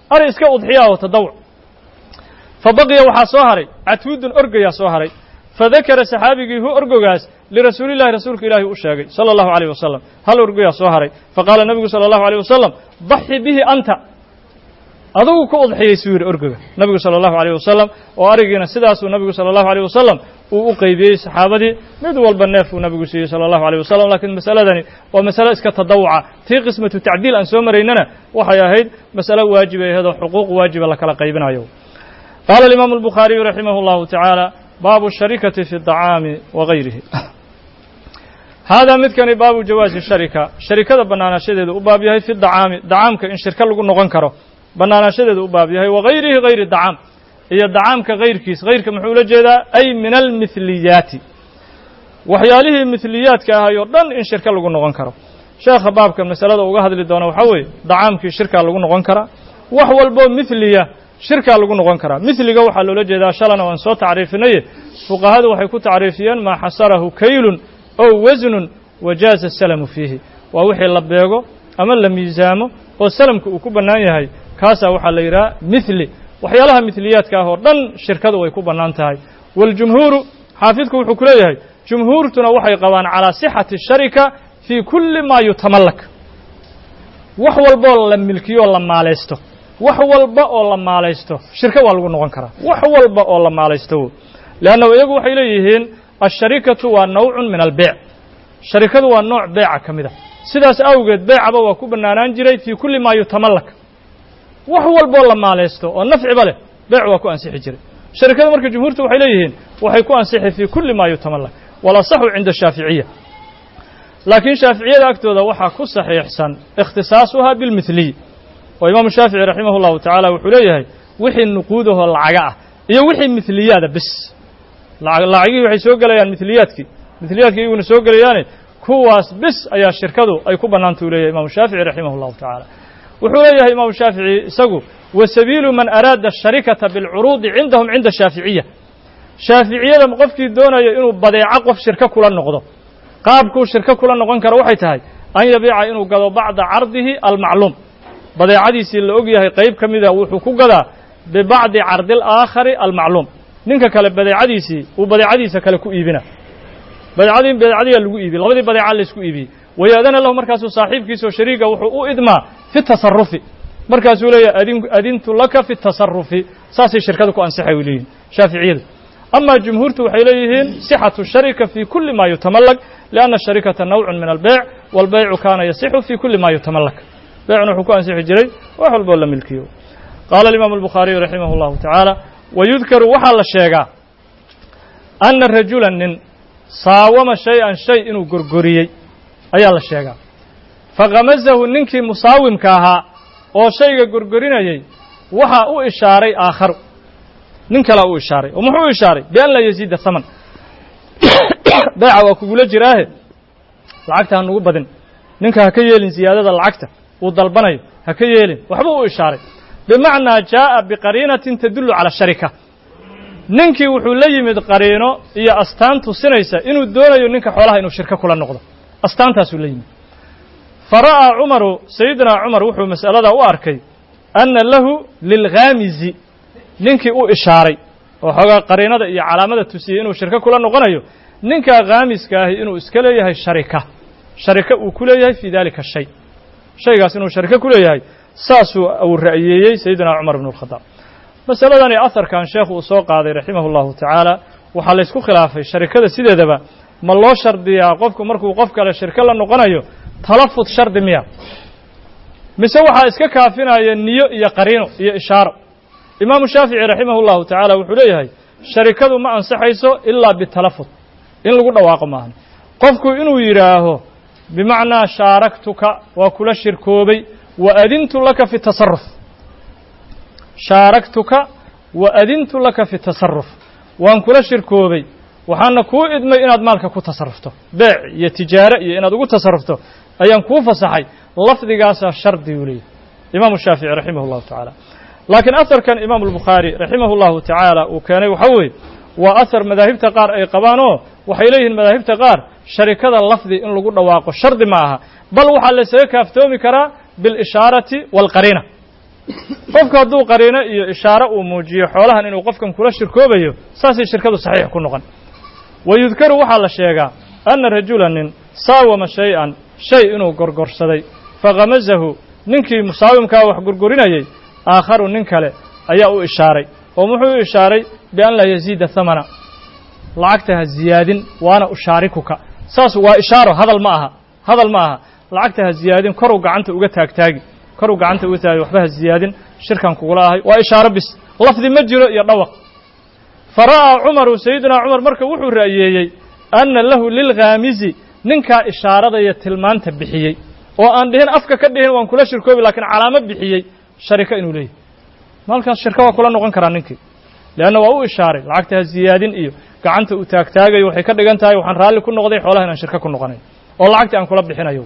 ari iska udxiyaa oo tadawuc fa baqiya waxaa soo haray catwudun orgayaa soo haray fadakara saxaabigii hu orgogaas lirasuulillahi rasuulka ilaahi u sheegay sala allahu alayh wasalam hal orgoyaa soo haray faqaala nebigu sala allahu alayh wasalam daxi bihi anta adugu ku udxiyey suu yidhi orgoga nebigu sala allahu alayh wasalam oo arigiina sidaasuu nebigu sala allahu alayh wasalam uu u qeybiyey saxaabadii mid walba neef uu nebigu siiyey sala allahu alayh wasalam laakiin masaladani waa masale iska tadawuca tii qismatu tacdiil aan soo maraynana waxay ahayd masale waajibay ahaydoo xuquuq waajiba la kala qaybinayo qaala alimaamu albukhaariyu raximah allahu tacaala baabu sharikati fi dacaami wa gayrihi haadaa midkani baabu jawaazi sharika sharikada bannaanaashadeedu u baab yahay fi dacaami dacaamka in shirka lagu noqon karo bannaanaashadeedu u baab yahay wa gayrihi gayri dacaam iyo dacaamka kayrkiis kayrka muxuu ula jeedaa ay min almithliyaati waxyaalihii mithliyaadka ahay oo dhan in shirka lagu noqon karo sheekha baabkan masalada uga hadli doona waxaa weeye dacaamkii shirkaa lagu noqon karaa wax walboo mithliya shirkaa lagu noqon karaa mithliga waxaa loola jeedaa shalana waan soo tacriifinaye fuqahadu waxay ku tacriifiyeen maa xasarahu kaylun ow wasnun wajaaza salamu fiihi waa wixii la beego ama la miisaamo oo salamka uu ku bannaan yahay kaasaa waxaa la yidhaha mithli waxyaalaha mithliyaadka ah oo dhan shirkadu way ku bannaan tahay waاljumhuuru xaafidku wuxuu ku leeyahay jumhuurtuna waxay qabaan calaa sixati sharika fii kulli maa yutamallak wax walboo la milkiyo oo la maalaysto wax walba oo la maalaysto shirka waa lagu noqon karaa wax walba oo la maalaysto leanna iyagu waxay leeyihiin asharikatu waa nawcun min albeyc sharikadu waa nooc beeca ka mid a sidaas awgeed beecaba waa ku bannaanaan jiray fii kulli maa yutamallak wax walboo la maalaysto oo nafciba leh beec waa ku ansixi jiray sharikadu marka jumhuurtu waxay leeyihiin waxay ku ansixi fii kulli maa yutamallak walasaxu cinda shaaficiya laakiin shaaficiyada agtooda waxaa ku saxiixsan ikhtisaasuha bilmithliy oo imaamu shaafici raximah اllahu tacaala wuxuu leeyahay wixii nuquudahoo lacaga ah iyo wixii mithliyaada bis lacagihii waxay soo gelayaan mithliyaadkii mithliyaadkii iyaguna soo gelayaane kuwaas bis ayaa shirkadu ay ku bannaanta u leeyahay imaamu shaafici raximah اllahu tacaala wuxuu leeyahay imaamu shaafici isagu wa sabiilu man araada asharikata bilcuruudi cindahum cinda shaaficiya shaaficiyada qofkii doonaya inuu badeeco qof shirko kula noqdo qaabkuu shirko kula noqon karo waxay tahay an yabiica inuu gado bacda cardihi almacluum badeecadiisii la og yahay qayb ka mida wuxuu ku gadaa bibacdi cardi alaakhari almacluum ninka kale badeecadiisii uu badeecadiisa kale ku iibina badeecadii badeecadiyaa lagu iibiyey labadii badeeca laysku iibiyey wayaadana lahu markaasuu saaxiibkiisao shariiga wuxuu u idmaa fi tasarufi markaasuu leeyahay adin adintu laka fi tasarufi saasay shirkada ku ansixay u leeyihin shaaficiyadu ama jumhuurtu waxay leeyihiin sixatu sharika fi kuli ma yutamallak lianna sharikata nawcun min albeyc waalbeycu kaana yasixu fi kuli ma yutamallak beecna wuxuu ku ansixi jiray wax walboo la milkiyo qaala alimaamu albukhaariyu raximah اllahu tacaala wayudkaru waxaa la sheegaa anna rajula nin saawama shay-an shay inuu gorgoriyey ayaa la sheegaa fakhamasahu ninkii musaawimka ahaa oo shayga gorgorinayey waxaa u ishaaray aakharu nin kalea u ishaaray oo muxuu u ishaaray bian laa yaziida haman beeca waa kugula jiraahe lacagta ha nugu badin ninka ha ka yeelin ziyaadada lacagta uu dalbanayo ha ka yeelin waxbuu u ishaaray bimacnaa jaa'a biqariinatin tadullu cala sharika ninkii wuxuu la yimid qariino iyo astaan tusinaysa inuu doonayo ninka xoolaha inuu shirko kula noqdo astaantaasuu la yimid fa ra'aa cumaru sayidina cumar wuxuu mas'aladaa u arkay anna lahu lilkhaamisi ninkii u ishaaray oo xoogaa qariinada iyo calaamada tusiyey inuu shirko kula noqonayo ninkaa khaamiska ahi inuu iska leeyahay sharika sharika uu ku leeyahay fii dalika shay shaygaas inuu shariko ku leeyahay saasuu uu ra'yeeyey sayidina cumar bnu اlkhadaab masaladani aharkan sheekhu uu soo qaaday raximah اllahu tacaala waxaa laysku khilaafay sharikada sideedaba ma loo shardiyaa qofku markuu qof kale shirko la noqonayo talafud shardi miya mise waxaa iska kaafinaya niyo iyo qariino iyo ishaaro imaamu shaafici raximah اllahu tacaala wuxuu leeyahay sharikadu ma ansaxayso ilaa bitalafud in lagu dhawaaqo maahan qofku inuu yidhaaho bimacnaa shaaraktuka waa kula shirkoobay wa adintu laka fi tasaruf shaaraktuka wa adintu laka fi tasaruf waan kula shirkoobay waxaana kuu idmay inaad maalka ku tasarufto beec iyo tijaare iyo inaad ugu tasarufto ayaan kuu fasaxay lafdigaasaa shardi uu leeyahy imaamu shaafici raximah اllahu tacaala laakiin aharkan imaamu albukhaari raximah اllahu tacaala uu keenay waxaa weeye waa ahar madaahibta qaar ay qabaan oo waxay leeyihiin madaahibta qaar sharikada lafdi in lagu dhawaaqo shardi ma aha bal waxaa laysaga kaaftoomi karaa biاlishaarati wاlqariina qofku hadduu qariino iyo ishaaro uu muujiyo xoolahan inuu qofkan kula shirkoobayo saasay shirkadu saxiix ku noqon wa yudkaru waxaa la sheegaa anna rajula nin saawama shay-an shay inuu gorgorsaday fakhamasahu ninkii musaawimkaa wax gorgorinayay aakharu nin kale ayaa u ishaaray oo muxuu u ishaaray bian laa yaziida hamana lacagta ha ziyaadin waana ushaarikuka saas waa ishaaro hadal ma aha hadal ma aha lacagta ha ziyaadin koruu gacanta uga taagtaagi koruu gacanta uga taagi waxba ha ziyaadin shirkan kugula ahay waa ishaaro bis lafdi ma jiro iyo dhawaq fa ra'aa cumaru sayidunaa cumar marka wuxuu ra'yeeyey anna lahu lilkhaamisi ninkaa ishaaradaya tilmaanta bixiyey oo aan dhihin afka ka dhihin waan kula shirkoobi laakiin calaamo bixiyey sharika inuu leeyahy maalkaas shirka waa kula noqon karaa ninkii leanna waa u ishaaray lacagta ha ziyaadin iyo gacanta uu taagtaagayo waxay ka dhigan tahay waxaan raalli ku noqday xoolaha inaan shirka ku noqonay oo lacagtii aan kula bixinayo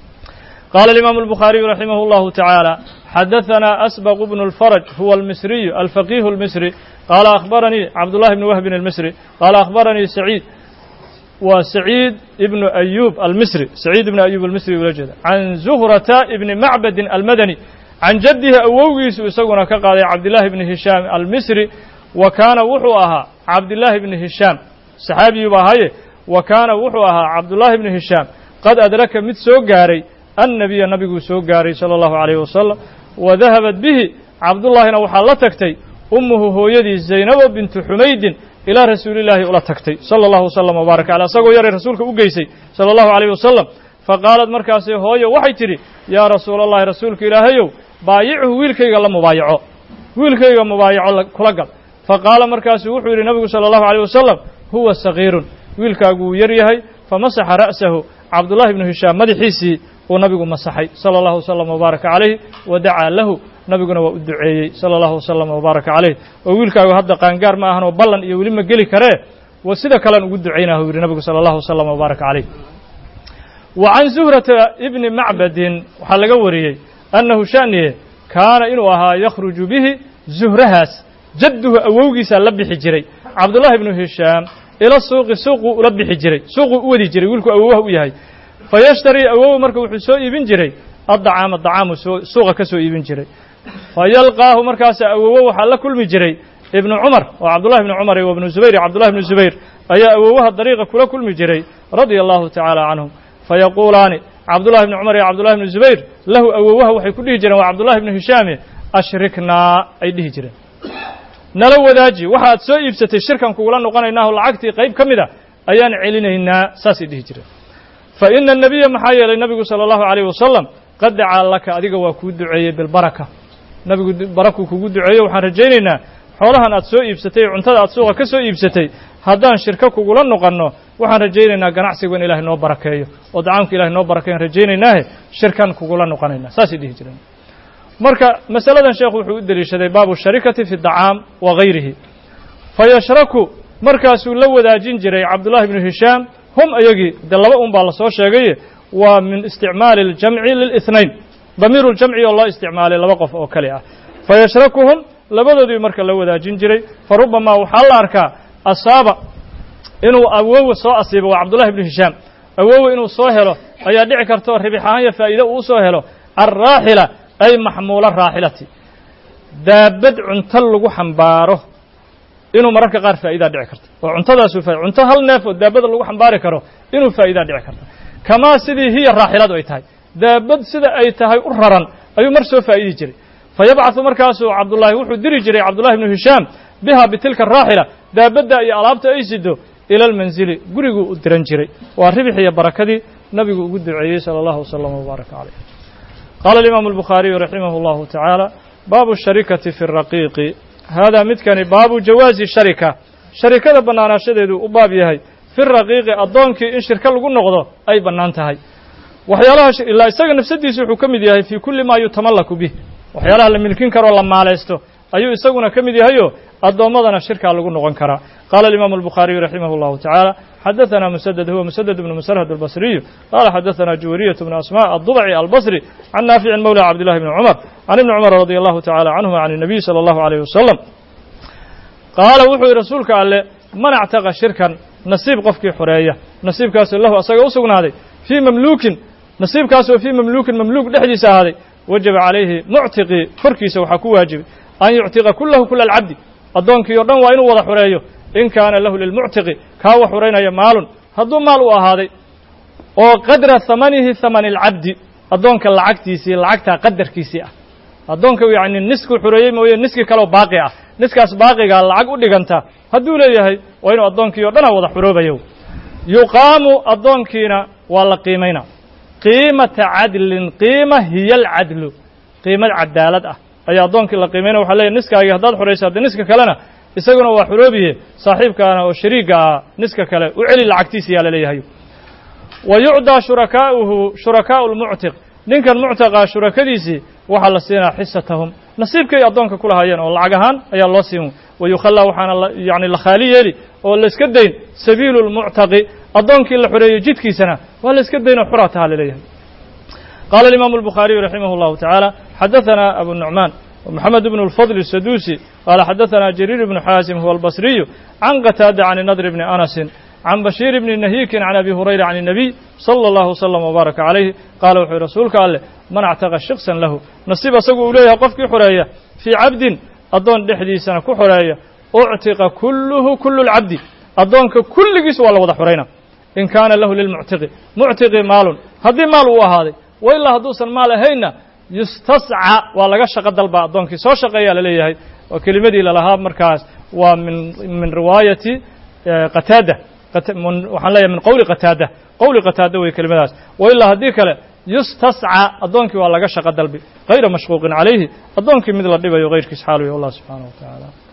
qaala alimaamu albukhaariyu raximah اllahu tacaala xadaثana asbaq bnu اlfaraj huwa almisriyu alfaqihu اlmisri qaala akhbaranii cabdullahi bni wahbin almisri qaala akhbaranii saciid waa saciid ibnu ayub almisri saciid ibnu ayub almisri ula jeeda can zuhrata ibni macbadin almadani can jaddihi awowgiisu isaguna ka qaaday cabdillaahi bni hishaam almisri wa kaana wuxuu ahaa cabdillaahi bni hishaam saxaabiyuuba ahaye wa kaana wuxuu ahaa cabdullaahi bni hishaam qad adraka mid soo gaaray annabiya nabiguu soo gaaray sala allahu calayhi wasalam wa dahabat bihi cabdullaahina waxaa la tagtay ummuhu hooyadii zaynabo bintu xumaydin ilaa rasuulillaahi ula tagtay sala allahu wasalam wbaaraka caleh asagoo yaray rasuulka u geysay sala allahu calayhi wasalam fa qaalad markaasi hooyo waxay tidhi yaa rasuula allahi rasuulka ilaahayow baayichu wiilkayga la mubaayaco wiilkayga mubaayaco kula gal fa qaala markaasuu wuxuu yidhi nabigu sala allahu alayh wasalam huwa sagiirun wiilkaagu wuu yar yahay famasaxa ra'sahu cabdullahi ibnu hishaam madaxiisii uu nabigu masaxay sala allahu wasalam wbaaraka calayh wa dacaa lahu nabiguna waa u duceeyey sala allahu wasalam wbaaraka calayh oo wiilkaagu hadda qaangaar ma ahan oo ballan iyo weli ma geli karee wa sida kalean ugu ducaynah u yidhi nabigu sala allahu wasalam wbaaraka calayh wa can zuhrata ibni macbadin waxaa laga wariyey annahu sha'niye kaana inuu ahaa yakhruju bihi zuhrahaas jadduhu awowgiisaa la bixi jiray cabdullahi ibnu hishaam ila suuqi suuquu ula bixi jiray suuquu u wadi jiray wiilku awowaha u yahay fa yashtarii awow marka wuxuu soo iibin jiray addacaama dacaamu suuqa ka soo iibin jiray fa yalqaahu markaasa awowo waxaa la kulmi jiray ibnu cumar oo cabdullahi ibnu cumar iyo ibnu zubayr iyo cabdullahi ibnu zubayr ayaa awowaha dariiqa kula kulmi jiray radia allahu tacaala canhum fayaquulaani cabdullahi ibni cumar iyo cabdullahi ibnu zubayr lahu awowaha waxay ku dhihi jireen waa cabdullahi ibnu hishaame ashriknaa ay dhihi jireen nala wadaaji waxa aad soo iibsatay shirkan kugula noqonaynaaho lacagtii qayb ka mid a ayaan celinaynaa saasay dhihi jireen fa ina anabiya maxaa yeelay nabigu sala allahu calayh wasalam qad dacaa laka adiga waa kuu duceeyey bilbaraka nabigu barakuu kugu duceeyo waxaan rajaynaynaa xoolahan aad soo iibsatay ee cuntada aad suuqa ka soo iibsatay haddaan shirko kugula noqonno waxaan rajaynaynaa ganacsigu in ilahay noo barakeeyo oo dacaamka ilahay noo barakeeyan rajaynaynaahe shirkan kugula noqonaynaa saasay dhihi jireen marka masaladan sheekhu wuxuu u deliishaday baabu sharikati fi dacaam wa gayrihi fa yashraku markaasuu la wadaajin jiray cabdullahi ibnu hishaam hum ayagii dee laba un baa lasoo sheegaye waa min isticmaali اljamci lilihnayn damiiru ljamci oo loo isticmaalay laba qof oo kale ah fa yashrakuhum labadoodii marka la wadaajin jiray fa rubamaa waxaa la arkaa asaaba inuu awowe soo asiibo waa cabdullahi ibnu hishaam awowe inuu soo helo ayaa dhici karta oo ribix ahaan iyo faa'iide uu soo helo alraaxila ay maxmuula raaxilati daabad cunto lagu xambaaro inuu mararka qaar faa'idaa dhici karta oo cuntadaasuu fa cunto hal neef oo daabada lagu xambaari karo inuu faa'idaa dhici karta kamaa sidii hiya raaxiladu ay tahay daabad sida ay tahay u raran ayuu mar soo faa'idi jiray fa yabcaثu markaasuu cabdullaahi wuxuu diri jiray cabdullahi ibnu hishaam biha bitilka araaxila daabadda iyo alaabta ay sido ila almanzili guriguu u diran jiray waa ribix iyo barakadii nabigu ugu duceeyey salى allahu waslama wbaaraka calayh qaala alimaamu albukhaariyu raximah اllahu tacaala baabu sharikati fi raqiiqi haadaa midkani baabu jawaazi sharika sharikada bannaanaashadeedu u baab yahay fi raqiiqi addoonkii in shirko lagu noqdo ay bannaan tahay waxyaalaha ilaa isaga nafsadiisa wuxuu ka mid yahay fii kulli maa yutamallaku bih waxyaalaha la milkin karoo la maalaysto ayuu isaguna ka mid yahayo addoommadana shirkaa lagu noqon karaa qaala alimaamu albukhaariyu raximah اllahu tacaala xadaثana musaded huwa musaded bnu musarhad albasriyu qaala xadaثana juwariyat bnu asma addubaci albasri can naaficin mawla cabdillahi bni cumar can ibni cumar radi allahu tacala canhuma can الnabiy salى allahu alayh wasalam qaala wuxuu yihi rasuulka alle man actaqa shirkan nasiib qofkii xoreeya nasiibkaasoo lahu asaga u sugnaaday fii mamluukin nasiibkaasoo fii mamluukin mamluuk dhexdiisa ahaaday wajaba calayhi muctiqii korkiisa waxaa ku waajibay an yuctiqa kulahu kula alcabdi addoonkii o dhan waa inuu wada xureeyo in kaana lahu lilmuctiqi kaa wax xureynaya maalun hadduu maal u ahaaday oo qadra hamanihi hamani alcabdi addoonka lacagtiisii lacagtaa qadarkiisii ah addoonka yacni nisku xureeyey mooye niski kaleo baaqi ah niskaas baaqigaa lacag u dhiganta hadduu leeyahay waa inuu addoonkii o dhana wada xuroobayo yuqaamu addoonkiina waa la qiimaynaa qiimata cadlin qiima hiya alcadlu qiimad cadaalad ah ayaa addoonkii la qiimaynaya waxa leeyahy niskaagii haddaad xuraysa haddii niska kalena isaguna waa xuroobiye saaxiibkaana oo shariigga ah niska kale u celi lacagtiisa yaa la leeyahay wa yucdaa shurakaa'uhu shurakaa'u lmuctiq ninkan muctaqaa shurakadiisii waxaa la siinaa xisatahum nasiibkay addoonka ku lahaayeen oo lacag ahaan ayaa loo siin wa yukhallaa waxaana yani la khaali yeeli oo layska dayn sabiilu lmuctaqi addoonkii la xoreeyey jidkiisana waa layska dayn oo xuraa taha laleeyahay qaala alimaamu albukhaariyu raximah allahu tacaala xadaثana abu nucmaan ومحمد بن الفضل السدوسي قال حدثنا جرير بن حازم هو البصري عن قتادة عن النضر بن أنس عن بشير بن نهيك عن أبي هريرة عن النبي صلى الله وسلم وبارك عليه قال وحي رسولك قال من اعتقى شخصا له نصيب سقو إليها قفك حرية في عبد أدون دحدي سنة كحرية اعتق كله كل العبد أدونك كل جس ولا وضح حرينا إن كان له للمعتق معتق مال هذه مال وهذا وإلا هدوسا مال هينا yustasca waa laga shaqo dalba addoonkii soo shaqeeyaa la leeyahay waa kelimadii lalahaa markaas waa min min riwaayati qataada waxaan leeyahay min qowli qataada qowli qataada wey kelimadaas wa ilaa haddii kale yustasca addoonkii waa laga shaqo dalbi hayra mashquuqin calayhi addoonkii mid la dhibayo hayrkiis xaal wey allah subxaanaه wa tacaala